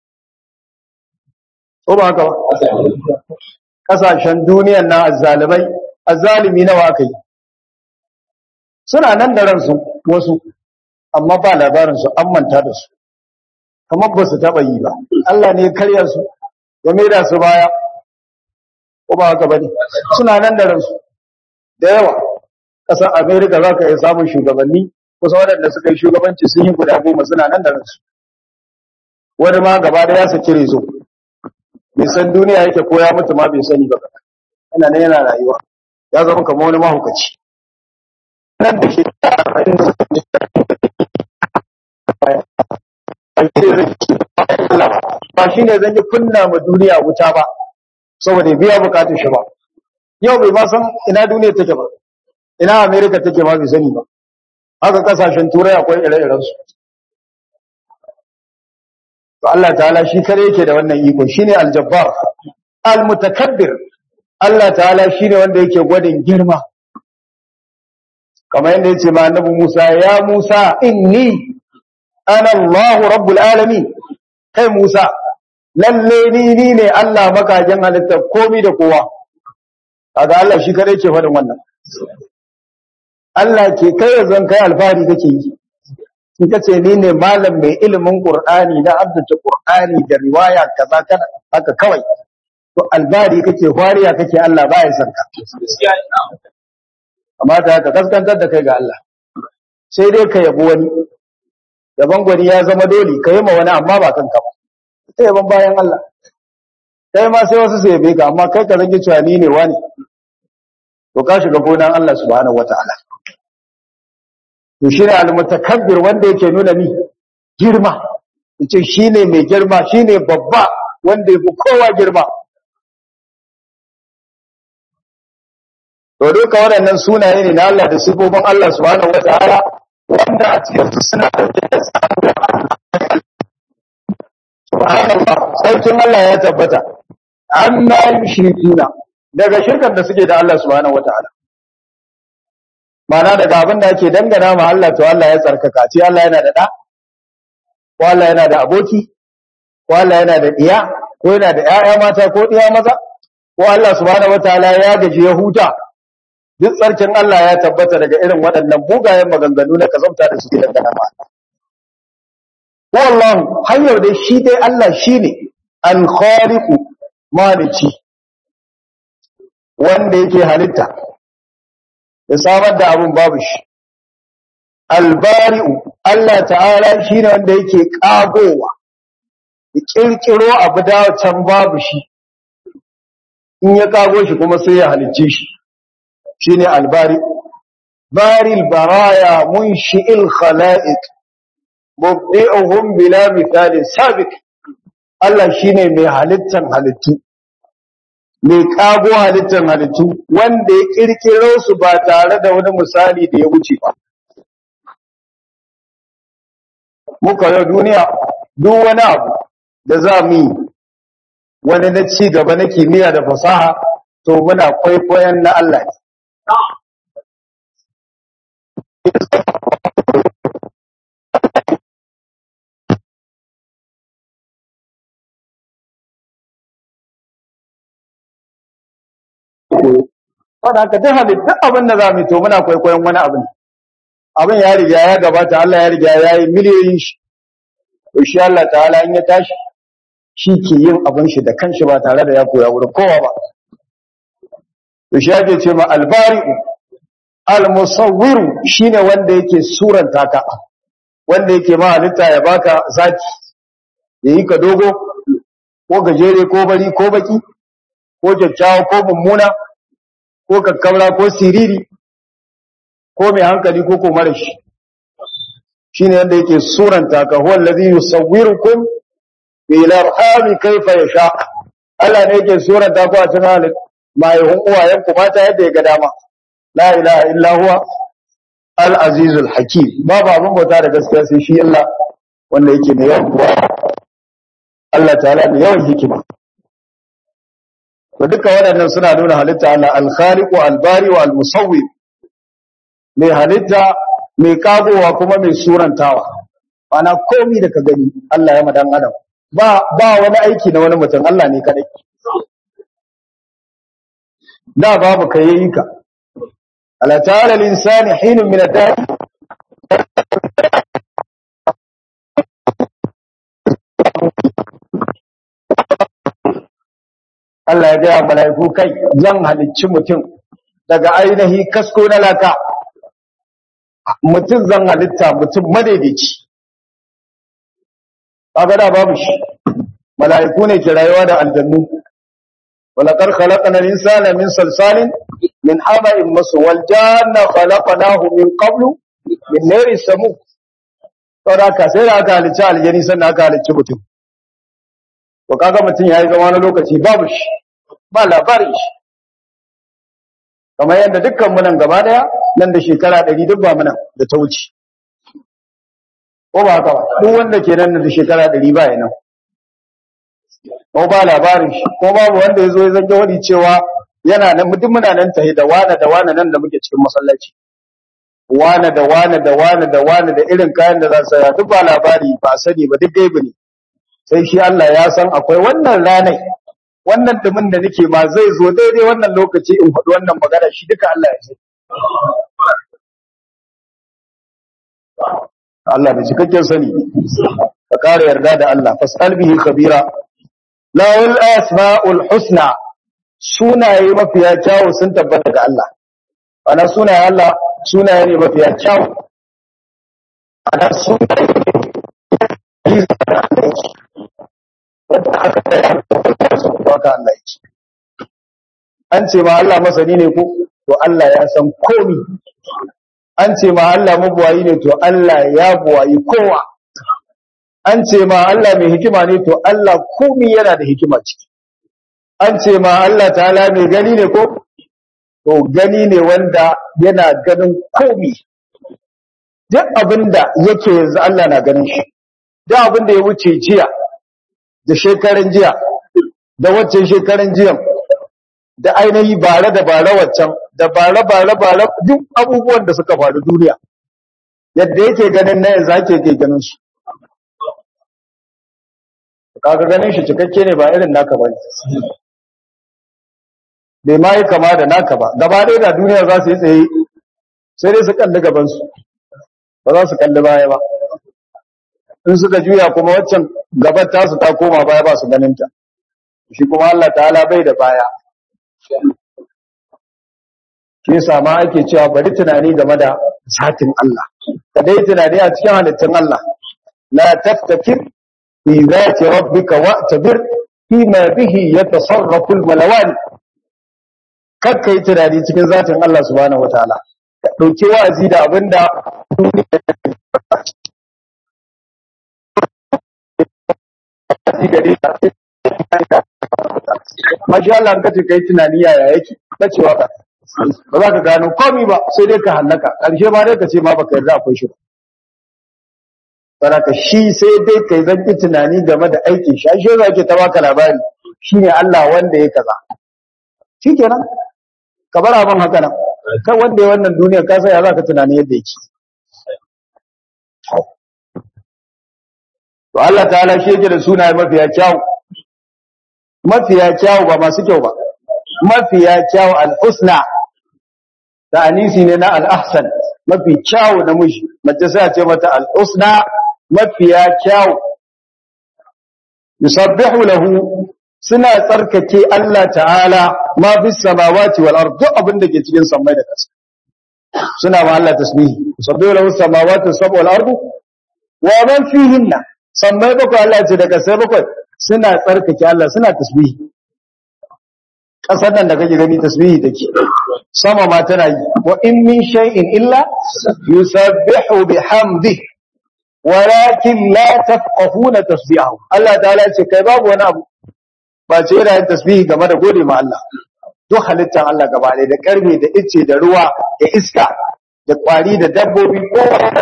Ko ba haka ba? Kasashen duniyan na azzalimai, azzalimi nawa aka yi. Suna nan da ransu wasu, amma ba labarinsu an manta da su. kamar ba su taɓa yi ba Allah ne ya karya su ya maida su baya ko ba haka bane suna nan da ransu da yawa ƙasar America za ka iya samun shugabanni kusa waɗanda suka yi shugabanci sun yi guda goma suna nan da ransu wani ma gaba da ya saki rezo bai san duniya yake ko ya mutu ma bai sani ba yana nan yana rayuwa ya zama kamar wani mahaukaci nan da shi ba shi ne zan yi kunna ma duniya wuta ba saboda biya bukatun shi ba yau bai ma san ina duniya take ba ina america take ma bai sani ba haka kasashen turai akwai ire-iren su to Allah ta'ala shi kare yake da wannan iko shine aljabbar almutakabbir Allah ta'ala shine wanda yake gwadin girma kamar yadda yace ma annabi Musa ya Musa inni ana Allahu rabbul alamin kai Musa lalle ni ni ne Allah makajin halitta komai da kowa kaga Allah shi kare ke faɗin wannan Allah ke kai zan kai alfahari kake yi in kace ni ne malam mai ilimin Qur'ani na abdace Qur'ani da riwaya kaza kana haka kawai to albari kake fariya kake Allah baya san ka amma ta haka kaskantar da kai ga Allah sai dai ka yabo wani yaban gwani ya zama dole ka yi ma wani amma ba kanka ba sai yaban bayan Allah kai ma sai wasu sai yabe ka amma kai ka zage cewa ni ne wani to ka shiga gonan Allah subhanahu wataala to shine al-mutakabbir wanda yake nuna ni girma yace shine mai girma shine babba wanda yafi kowa girma to duka waɗannan sunaye ne na Allah da sifofin Allah subhanahu wataala wanda a cikin su suna da subhanallah sarkin Allah ya tabbata amma yushrikuna daga shirkan da suke da Allah subhanahu wataala mana daga abin da ake dangana ma Allah to Allah ya tsarkaka ce Allah yana da da ko Allah yana da aboki ko Allah yana da diya ko yana da ƴaƴa mata ko diya maza ko Allah subhanahu wataala ya gaji ya huta duk tsarkin Allah ya tabbata daga irin waɗannan bugayen maganganu na kazamta da suke dangana ma wallahu hanyar dai shi dai Allah shine al-khaliqu maliki wanda yake halitta ya samar da abun babu shi albari'u Allah ta'ala shine wanda yake kagowa ya kirkiro abu da can babu shi in ya kago shi kuma sai ya halicce shi shine albari'u baril baraya munshi'il khalaiq mubdi'uhum bila mithalin sabiq Allah shine mai halittan halittu mai kago halittan halittu wanda ya kirkiro su ba tare da wani misali da ya wuce ba muka yau duniya duk wani abu da za mu yi wani na ci gaba na kimiyya da fasaha to muna kwaikwayon na Allah ne wadda haka duk halittu duk abin da za mu yi to muna kwaikwayon wani abin abin ya riga ya gabata Allah ya riga ya yi miliyoyin shi to shi Allah ta'ala in ya tashi shi ke yin abin shi da kanshi ba tare da ya koya wurin kowa ba to shi ake ce ma albari'u almusawwiru shine wanda yake suranta ka wanda yake ma halitta ya baka zaki ya yi ka dogo ko gajere ko bari ko baki ko kyakkyawa ko mummuna ko kakkamra ko siriri ko mai hankali ko ko mara shi shine wanda yake suranta ka huwa allazi yusawwirukum bil arham kayfa yasha Allah ne yake suranta ku a cikin halin mai hun uwayen ku mata yadda ya ga dama la ilaha illa huwa al azizul hakim babu abin bauta da gaskiya sai shi Allah wanda yake mai yawan kuwa Allah ta'ala mai yawan hikima to duka waɗannan suna nuna halitta Allah al-khaliqu al-bari wa al-musawwir mai halitta mai kagowa kuma mai surantawa ana komi da ka gani Allah ya madan adam ba ba wani aiki na wani mutum Allah ne kadai da babu kai yayi ka ala ta'ala al-insani hinun min ad-dahr Allah ya gaya mala'iku kai zan halicci mutum daga ainihi kasko na laka mutum zan halitta mutum madaidaici kaga da babu shi mala'iku ne ke rayuwa da aljannu walaqad khalaqna al-insana min salsalin min hama'in masnun wal janna khalaqnahu min qablu min nari samu saboda ka sai da aka halicci aljani sannan aka halicci mutum to kaga mutum yayi zama na lokaci babu shi ba labarin shi kamar yadda dukkan mu nan gaba daya nan da shekara 100 duk ba mu nan da ta wuce ko ba haka ba duk wanda ke nan da shekara 100 ba yana ko ba labarin shi ko babu wanda yazo ya zage wani cewa yana nan mutum muna nan tahi da wana da wana nan da muke cikin masallaci wana da wana da wana da wana da irin kayan da za su saya duk ba labari ba sani ba duk gaibi ne sai shi Allah ya san akwai wannan ranai wannan dumin da nake ma zai zo daidai wannan lokaci in faɗi wannan magana shi duka Allah ya san Allah bai cikakken sani ka kare yarda da Allah fasal bihi khabira lawul asmaul husna sunaye mafiya kyawu sun tabbata ga Allah ana sunaye Allah sunaye ne mafiya kyawu ana sunaye haka Allah ya ce an ce ma Allah masani ne ko to Allah ya san komi an ce ma Allah mabuwayi ne to Allah ya buwayi kowa an ce ma Allah mai hikima ne to Allah komi yana da hikima ciki an ce ma Allah ta'ala mai gani ne ko to gani ne wanda yana ganin komi duk abinda yake yanzu Allah na ganin shi duk abinda ya wuce jiya da shekaran jiya da waccan shekaran jiyan da ainihi bare da bare waccan da bare bare bare duk abubuwan da suka faru duniya yadda yake ganin na yanzu ake ke ganin su kaga ganin shi cikakke ne ba irin naka ba ne bai ma yi kama da naka ba gaba ɗaya da duniya za su yi tsaye sai dai su kalli gabansu ba za su kalli baya ba in suka juya kuma waccan gabar tasu ta koma baya ba su ganinta shi kuma Allah ta'ala bai da baya shi yasa ma ake cewa bari tunani game da zatin Allah ka dai tunani a cikin halittun Allah la taftakir fi zati rabbika wa'tabir fima bihi yatasarrafu al-malawan kakka yi tunani cikin zatin Allah subhanahu wataala ka dauki wa'azi da abinda Mashi Allah ka ce kai tunani yaya yake bacewa ka ba za ka gano komai ba sai dai ka hallaka ƙarshe ma dai ka ce ma baka yarda akwai shi ba Saraka shi sai dai kai zanki tunani game da aikin shi ashe za ke ta baka labari shine Allah wanda ya kaza shikenan ka bar abin haka nan kai wanda ya wannan duniya ka sai ya zaka tunani yadda yake to Allah ta'ala shi yake da sunaye mafiya kyau mafiya kyau ba masu kyau ba mafiya kyau al-husna da anisi ne na al-ahsan mafi kyau na mushi mace sai a ce mata al-husna mafiya kyau yusabbihu lahu suna tsarkake Allah ta'ala ma fi samawati wal ard duk abin da ke cikin samai da ƙasa suna ma Allah tasbihi yusabbihu lahu samawati sab'u wal ard wa man fihinna samai bakwai Allah ce daga sai bakwai suna tsarkake Allah suna tasbihi ƙasar nan da kake gani tasbihi take sama ma tana yi wa in min shay'in illa yusabbihu bihamdihi walakin la tafqahuna tasbihahu Allah ta'ala ce kai babu wani abu ba ce yana yin tasbihi game da gode ma Allah duk halittar Allah gaba ɗaya da karfe da ice da ruwa da iska da kwari da dabbobi ko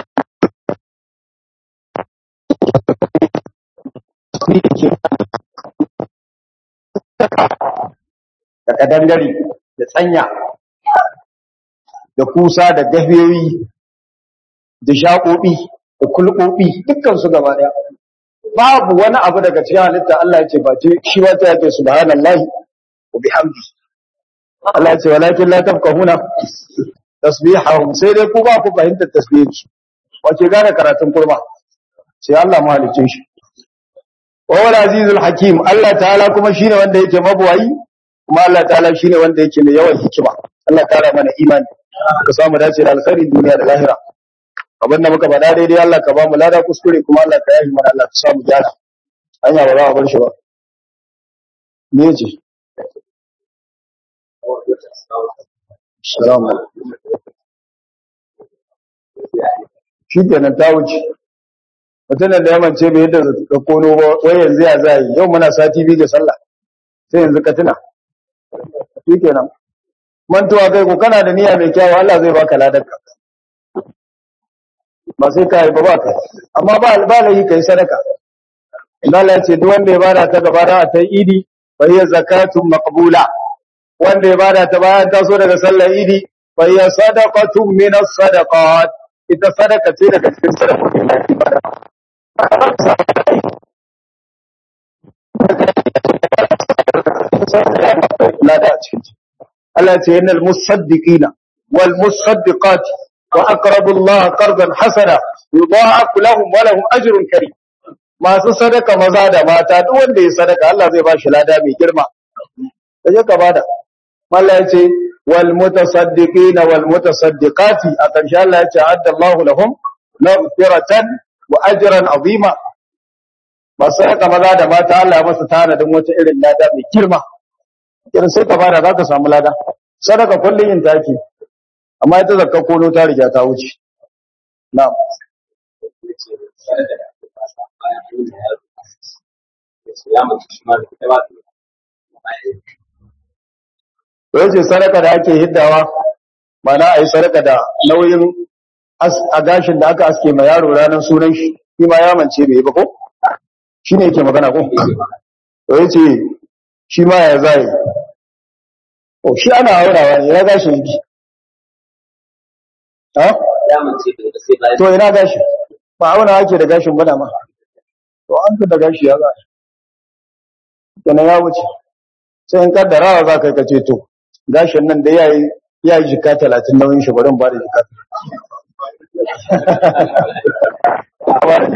da kadangare da tsanya da kusa da gafiyoyi da shaƙoɓi da kulɓoɓi dukkansu gaba ɗaya babu wani abu daga cikin halitta Allah ya ce ba ce shi ba ta yake subhanallahi wa bihamdi Allah ya ce walakin la tafqahuna tasbihahum sai dai ku ba ku fahimtar tasbihin su wace gane karatun kurma sai Allah mahalicin shi wa wal azizul hakim Allah ta'ala kuma shine wanda yake mabuwayi kuma Allah ta'ala shine wanda yake mai yawan hikima Allah ta'ala mana imani ka samu dace da alkhairi duniya da lahira abin da muka faɗa daidai Allah ka ba mu lada kuskure kuma Allah ka yahi mana Allah ka samu gyara hanya ba za a bar shi ba me ce salamu shi kenan ta wuce mutumin da ya mance bai yadda ka kono ba wai yanzu ya za yi yau muna sati biyu ga sallah sai yanzu ka tuna shi kenan mantuwa kai ko kana da niyya mai kyawu Allah zai baka ladarka ba sai ka yi ba ba ka amma ba albalahi kai sadaka Allah ya ce duk wanda ya bada ta gaba da ta idi fa hiya zakatun maqbula wanda ya bada ta bayan taso daga sallar idi fa hiya sadaqatun min as-sadaqat ita sadaka ce daga cikin sadakokin da ake bada lada a cikin Allah ya ce innal musaddiqina wal musaddiqati وأقرضوا الله قرضا حسنا يضاعف لهم ولهم أجر كريم masu sadaka maza da mata duk wanda ya sadaka Allah zai bashi lada mai girma kaje ka bada Allah ya ce wal mutasaddiqina wal mutasaddiqati a ƙarshe Allah ya ce adda Allahu lahum maghfiratan wa ajran azima masu sadaka maza da mata Allah ya masa tanadin wata irin lada mai girma irin sai ka bada zaka samu lada sadaka kullun yin take amma ita zakka kono ta riga ta wuce na'am Wace sadaka da ake hiddawa mana a yi sadaka da nauyin a gashin da aka aske ma yaro ranar sunan shi shi ma ya mance bai ba ko? Shi ne yake magana ko? Wace shi ma ya zai. O shi ana haurawa ne ya gashin yake. To ina gashi, ba auna ake da gashin bana ma, to an fi da gashi ya za Yana ya wuce, sai in kaddarawa za ka kace to, gashin nan da ya yi jika talatin nauyin shi barin ba da jika talatin.